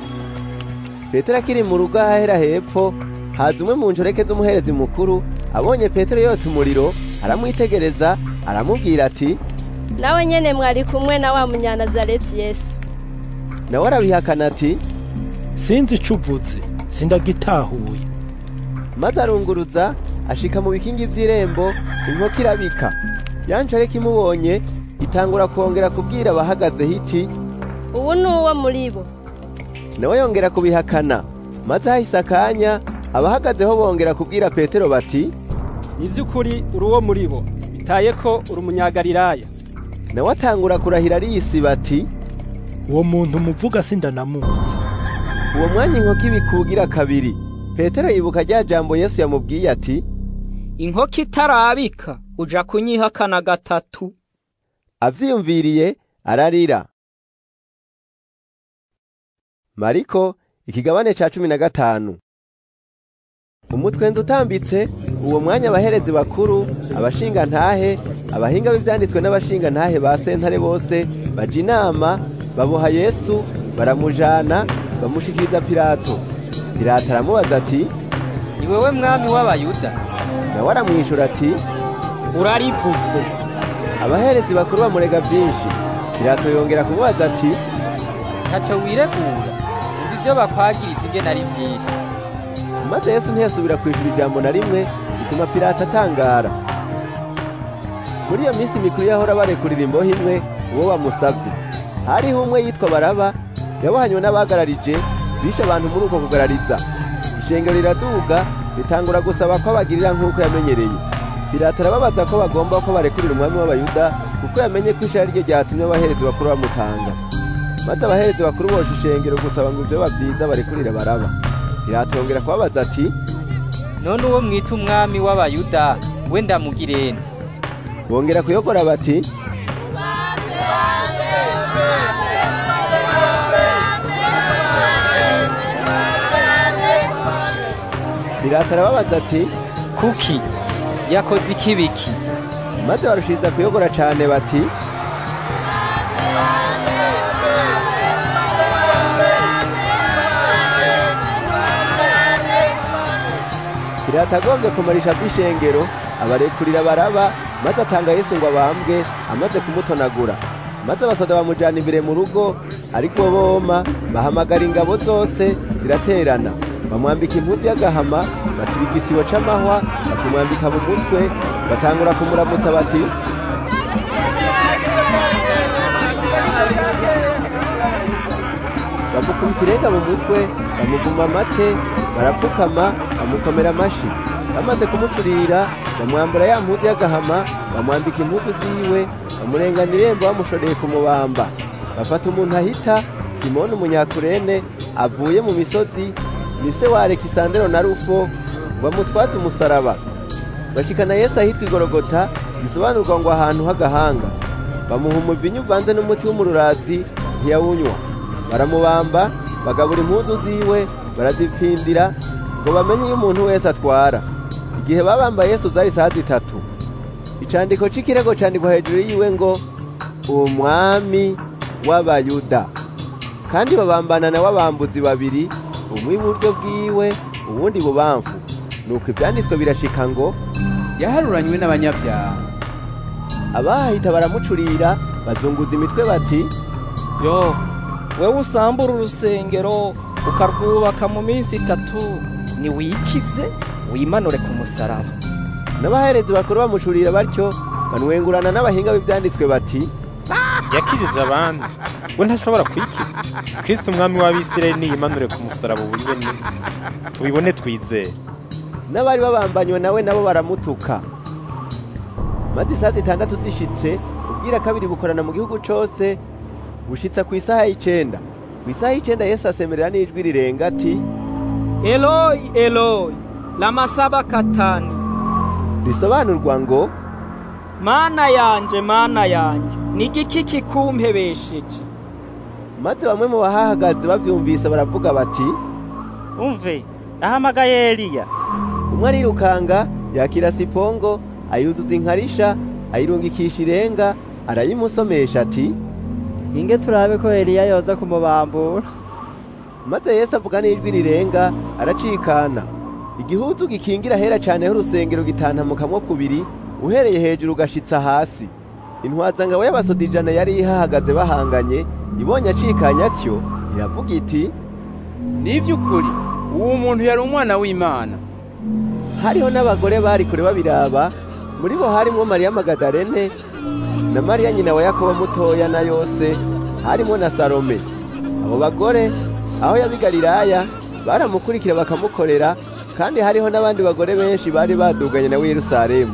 petero akiri mu rugo ahahera hepfo haza umwe mu njoreke z'umuherezi mukuru abonye petero yota umuriro aramwitegereza aramubwira ati nawe nyene mwari kumwe na wa munyanazareti yesu nawe arabihakana ati sinzi ico uvuze sindagitahuye maze arunguruza ashika mu bikingi vy'irembo inkoko irabika yanjoreke imubonye itangura kongera kubwira abahagazeho iti ubu ni uwo muri bo nawe yongera kubihakana maze hahise akanya abahagazeho bongera kubwira petero bati ni iby'ukuri uri uwo muri bo bitaye ko uri umunyagalilaya nawe atangura kurahira ariyisiba ati uwo muntu muvuga sindanamuzi uwo mwanya inkoko ibikugira kabiri petero yibuka rya jambo yesu yamubwiye ati inkoko itarabika uja kunyihakana gatatu avyiyumviriye ararira mariko ikigabane ca cumi na gatanu umutwenzi utambitse uwo mwanya abaherezi bakuru abashinga ntahe abahinga b'ivyanditswe n'abashinga ntahe ba sentare bose baja inama baboha yesu baramujana bamushikiriza pilato pilato aramubaza ati ni wewe mwami w'abayuda nawe aramwishura ati urarivutse abaherezi bakuru bamurega vyinshi pilato yongera kumubaza ati ntaco wiregura umva ivyo bakwagiriza ingene ari vyinshi maze yesu ntiyasubira kwishura ijambo na rimwe bituma pilato atangara muri iyo minsi mikuru yahora barekurira imbohe imwe uwo bamusavye hariho umwe yitwa baraba yabohanywe n'abagararije bishe abantu muri uko kugarariza ishengero riraduga ritangura gusaba ko abagirira nk'uko yamenyereye pilato arababaza ko bagomba ko barekurira umwami w'abayuda kuko yamenye ko ishari ryo ryatumye abaherezi bakuru bamutanga maze abaherezi bakuru bosha ishengero gusaba ngo ivyo bavyiza barekurire baraba pilato yongera kubabaza ati none uwo mwita umwami w'abayuda we ndamugirene bongera kuyogora bati pilato arababaza ati kuki yakoze ikibiki maze barushiriza kuyogora cane bati pilato agombye kumarisha kw'ishengero abarekurira baraba maze atanga yesu ngo abambwe amaze kumutonagura maze abasoda bamujana imbere mu rugo ariko boma bahamagara ingabo zose ziraterana bamwambika impuzu y'agahama basiba igitsibo c'amahwa bakimwambika mu mutwe batangura kumuramutsa bati bamukubita irenga mu mutwe bamuvuma amate barapfukama bamukomera amashi bamaze kumucurira bamwambura ya mpuzu y'agahama bamwambika impuzu ziwe bamurengana irembo bamushoreye kumubamba bafata umuntu ahita simoni umunyakurene avuye mu misozi ni se wa alekisandero na rufo bamutwaze umusaraba bashikana yesu ahitwa igorogota bisobanurwa ngo ahantu h'agahanga bamuha umuvinyu uvanze n'umuti w'umururazi ntiyawunywa baramubamba bagabura impuzu ziwe barazipfindira ngo bamenye iyo umuntu wese atwara igihe babambaye yesu zari saa zitatu icandiko c'ikirego candikwa hejuru yiwe ngo umwami w'abayuda kandi babambana na w'abambuzi babiri umwe iburyo bwiwe uwundi bubamfu nuko ivyanditswe birashika ngo yaharuranywe n'abanyabyaha abahahita baramucurira bazunguza imitwe bati yo wewe usambura urusengero ukarwubaka mu minsi itatu niwikize wimanure ku musaraba n'abaherezi bakuru bamucurira batyo banwengurana n'abahinga b'ivyanditswe bati yakijije abandi we ntashobora kwikiza kristo umwami w'abisirayeli niyimanure ku musaraba ubu nyene tubibone twizere n'abari babambanywe nawe nabo baramutuka maze isaha zitandatu zishitse ubwira kabiri bukorana mu gihugu cose bushitsa ku isaha y'icenda ku isaha y'icenda yesu asemerera n'ijwi rirenga ati eloyi eloyi lama sabakatani risobanurwa ngo mana yanje mana yanje ni igiki kikumpebesheje maze bamwe mu bahahagaze bavyumvise baravuga bati umve ahamagaye eliya umwe arirukanga yakira sipongo ayuzuza inkarisha ayirungikisha irenga arayimusomesha ati inge turabe ko eliya yoza kumubambura maze yesu avuga n'ijwi rirenga aracikana igihuzu gikingira hera cane h'urusengero gitantamukamwo kubiri uhereye hejuru ugashitsa hasi intwazangabo y'abasoda ijana yari ihahagaze bahanganye ibonye acikanye atyo iravuga iti ni ivy'ukuri uwo muntu yari umwana w'imana hariho n'abagore bari kure babiraba muri bo harimwo mariya magadarene na mariya nyina wa yakobo mutoya na yose harimo na salome abo bagore aho yabigalilaya baramukurikira bakamukorera kandi hariho n'abandi bagore benshi bari baduganye nawe yerusalemu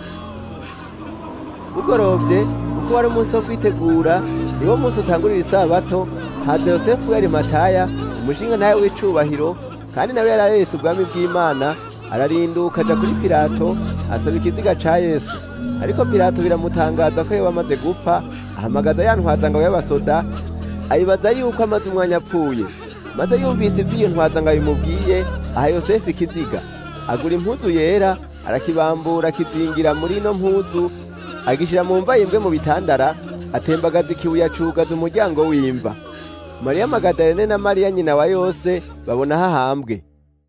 bugorovye kuko wari umunsi wo kwitegura niwo munsi utangurira isabato haza yosefu yari mataya umushinga ntawe w'icubahiro kandi nawe yari areretse ubwami bw'imana ararinduka aja kuri pilato asaba ikiziga ca yesu ariko pilato biramutangaza ko yoba amaze gupfa ahamagaza ya ntwazangabo y'abasoda ayibaza yuko amaze umwanya apfuye maze yumvise iby'iyo ntwazangabo bimubwiye aha yosefu ikiziga agura impuzu yera arakibambura akizingira muri ino mpuzu agishyira mu mva yimbwe mu bitandara atembagaza ikibuye acugaza umuryango w'imva mariya magadalene na mariya nyina wa yose babona hahambwe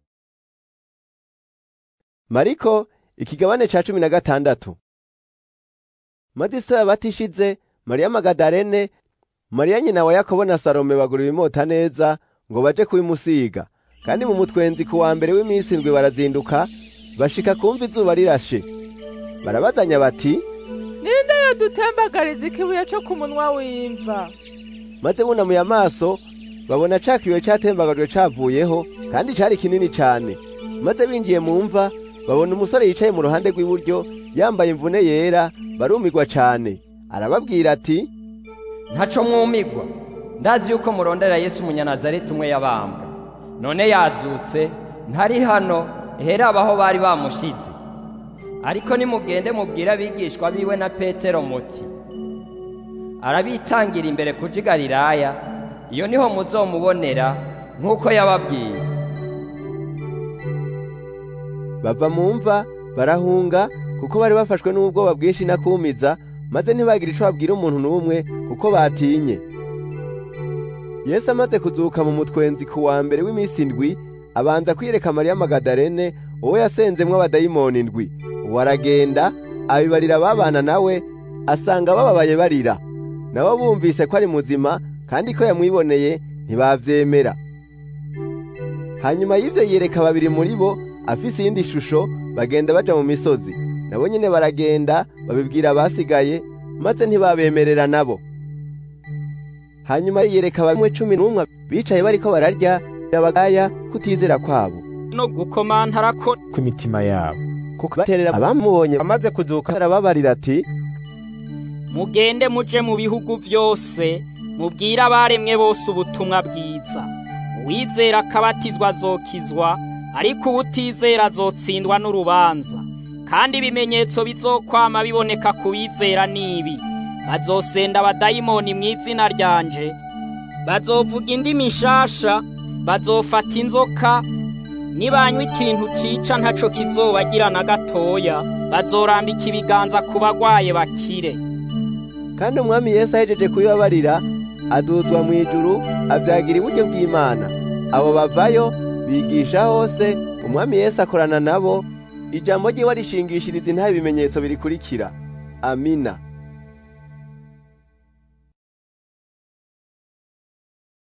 mariko ikigabane ca cumi na gatandatu maze isabato ishize mariya magadalene mariya nyina wa yakobo na salome bagura ibimota neza ngo baje kubimusiga kandi mu mutwenzi ku wa mbere w'iminsi indwi barazinduka bashika kumva izuba rirashe barabazanya bati ninde yodutembagariza ikibuye cyo ku munwa w'imva maze bunamuye amaso babona ca kibuye catembagajwe cavuyeho kandi cari kinini cane maze binjiye mu mva babona umusore yicaye mu ruhande rw'iburyo yambaye imvune yera barumigwa cane arababwira ati ntaco mwumigwa ndazi yuko murondera yesu umunyanazareti umwe yabambwa none yazutse ntari hano hera abaho bari bamushize ariko nimugende mubwire abigishwa biwe na petero muti arabitangira imbere kuja i galilaya iyo niho muzomubonera nk'uko yababwiye bava mu mva barahunga kuko bari bafashwe n'ubwoba bwinshi nakumiza maze ntibagire ico babwira umuntu n'umwe kuko batinye yesu amaze kuzuka mu mutwenzi ku wa mbere w'iminsi indwi abanza kwiyereka mariya magadalene uwo yasenzemwo abadayimoni indwi uwo aragenda abibarira ababana nawe asanga bababaye barira nabo bumvise ko ari muzima kandi ko yamwiboneye ntibavyemera hanyuma y'ivyo yiyereka babiri muri bo afise iyindi shusho bagenda baja mu misozi nabo nyene baragenda babibwira abasigaye maze ntibabemerera nabo hanyuma yiyereka bamwe cumi n'umwe bicaye bariko bararya abagaya kutizera kwabo no gukomantara ko kw'imitima yabo kuko baterera abamubonye amaze kuzuka arababarira ati mugende muje mu bihugu vyose mubwire abaremwe bose ubutumwa bwiza uwizera akabatizwa azokizwa ariko uwutizera azotsindwa n'urubanza kandi ibimenyetso bizokwama biboneka ku bizera nibi bazosenda abadayimoni mu izina ryanje bazovuga indimi nshasha bazofata inzoka nibanywa ikintu cica ntaco kizobagira na gatoya bazorambika ibiganza ku bagwaye bakire kandi umwami yesu ahejeje kubibabarira aduzwa mu ijuru avyagira iburyo bw'imana abo bavayo bigisha hose umwami yesu akorana nabo ijambo ryiwe arishingishiriza intaha ibimenyetso birikurikira amina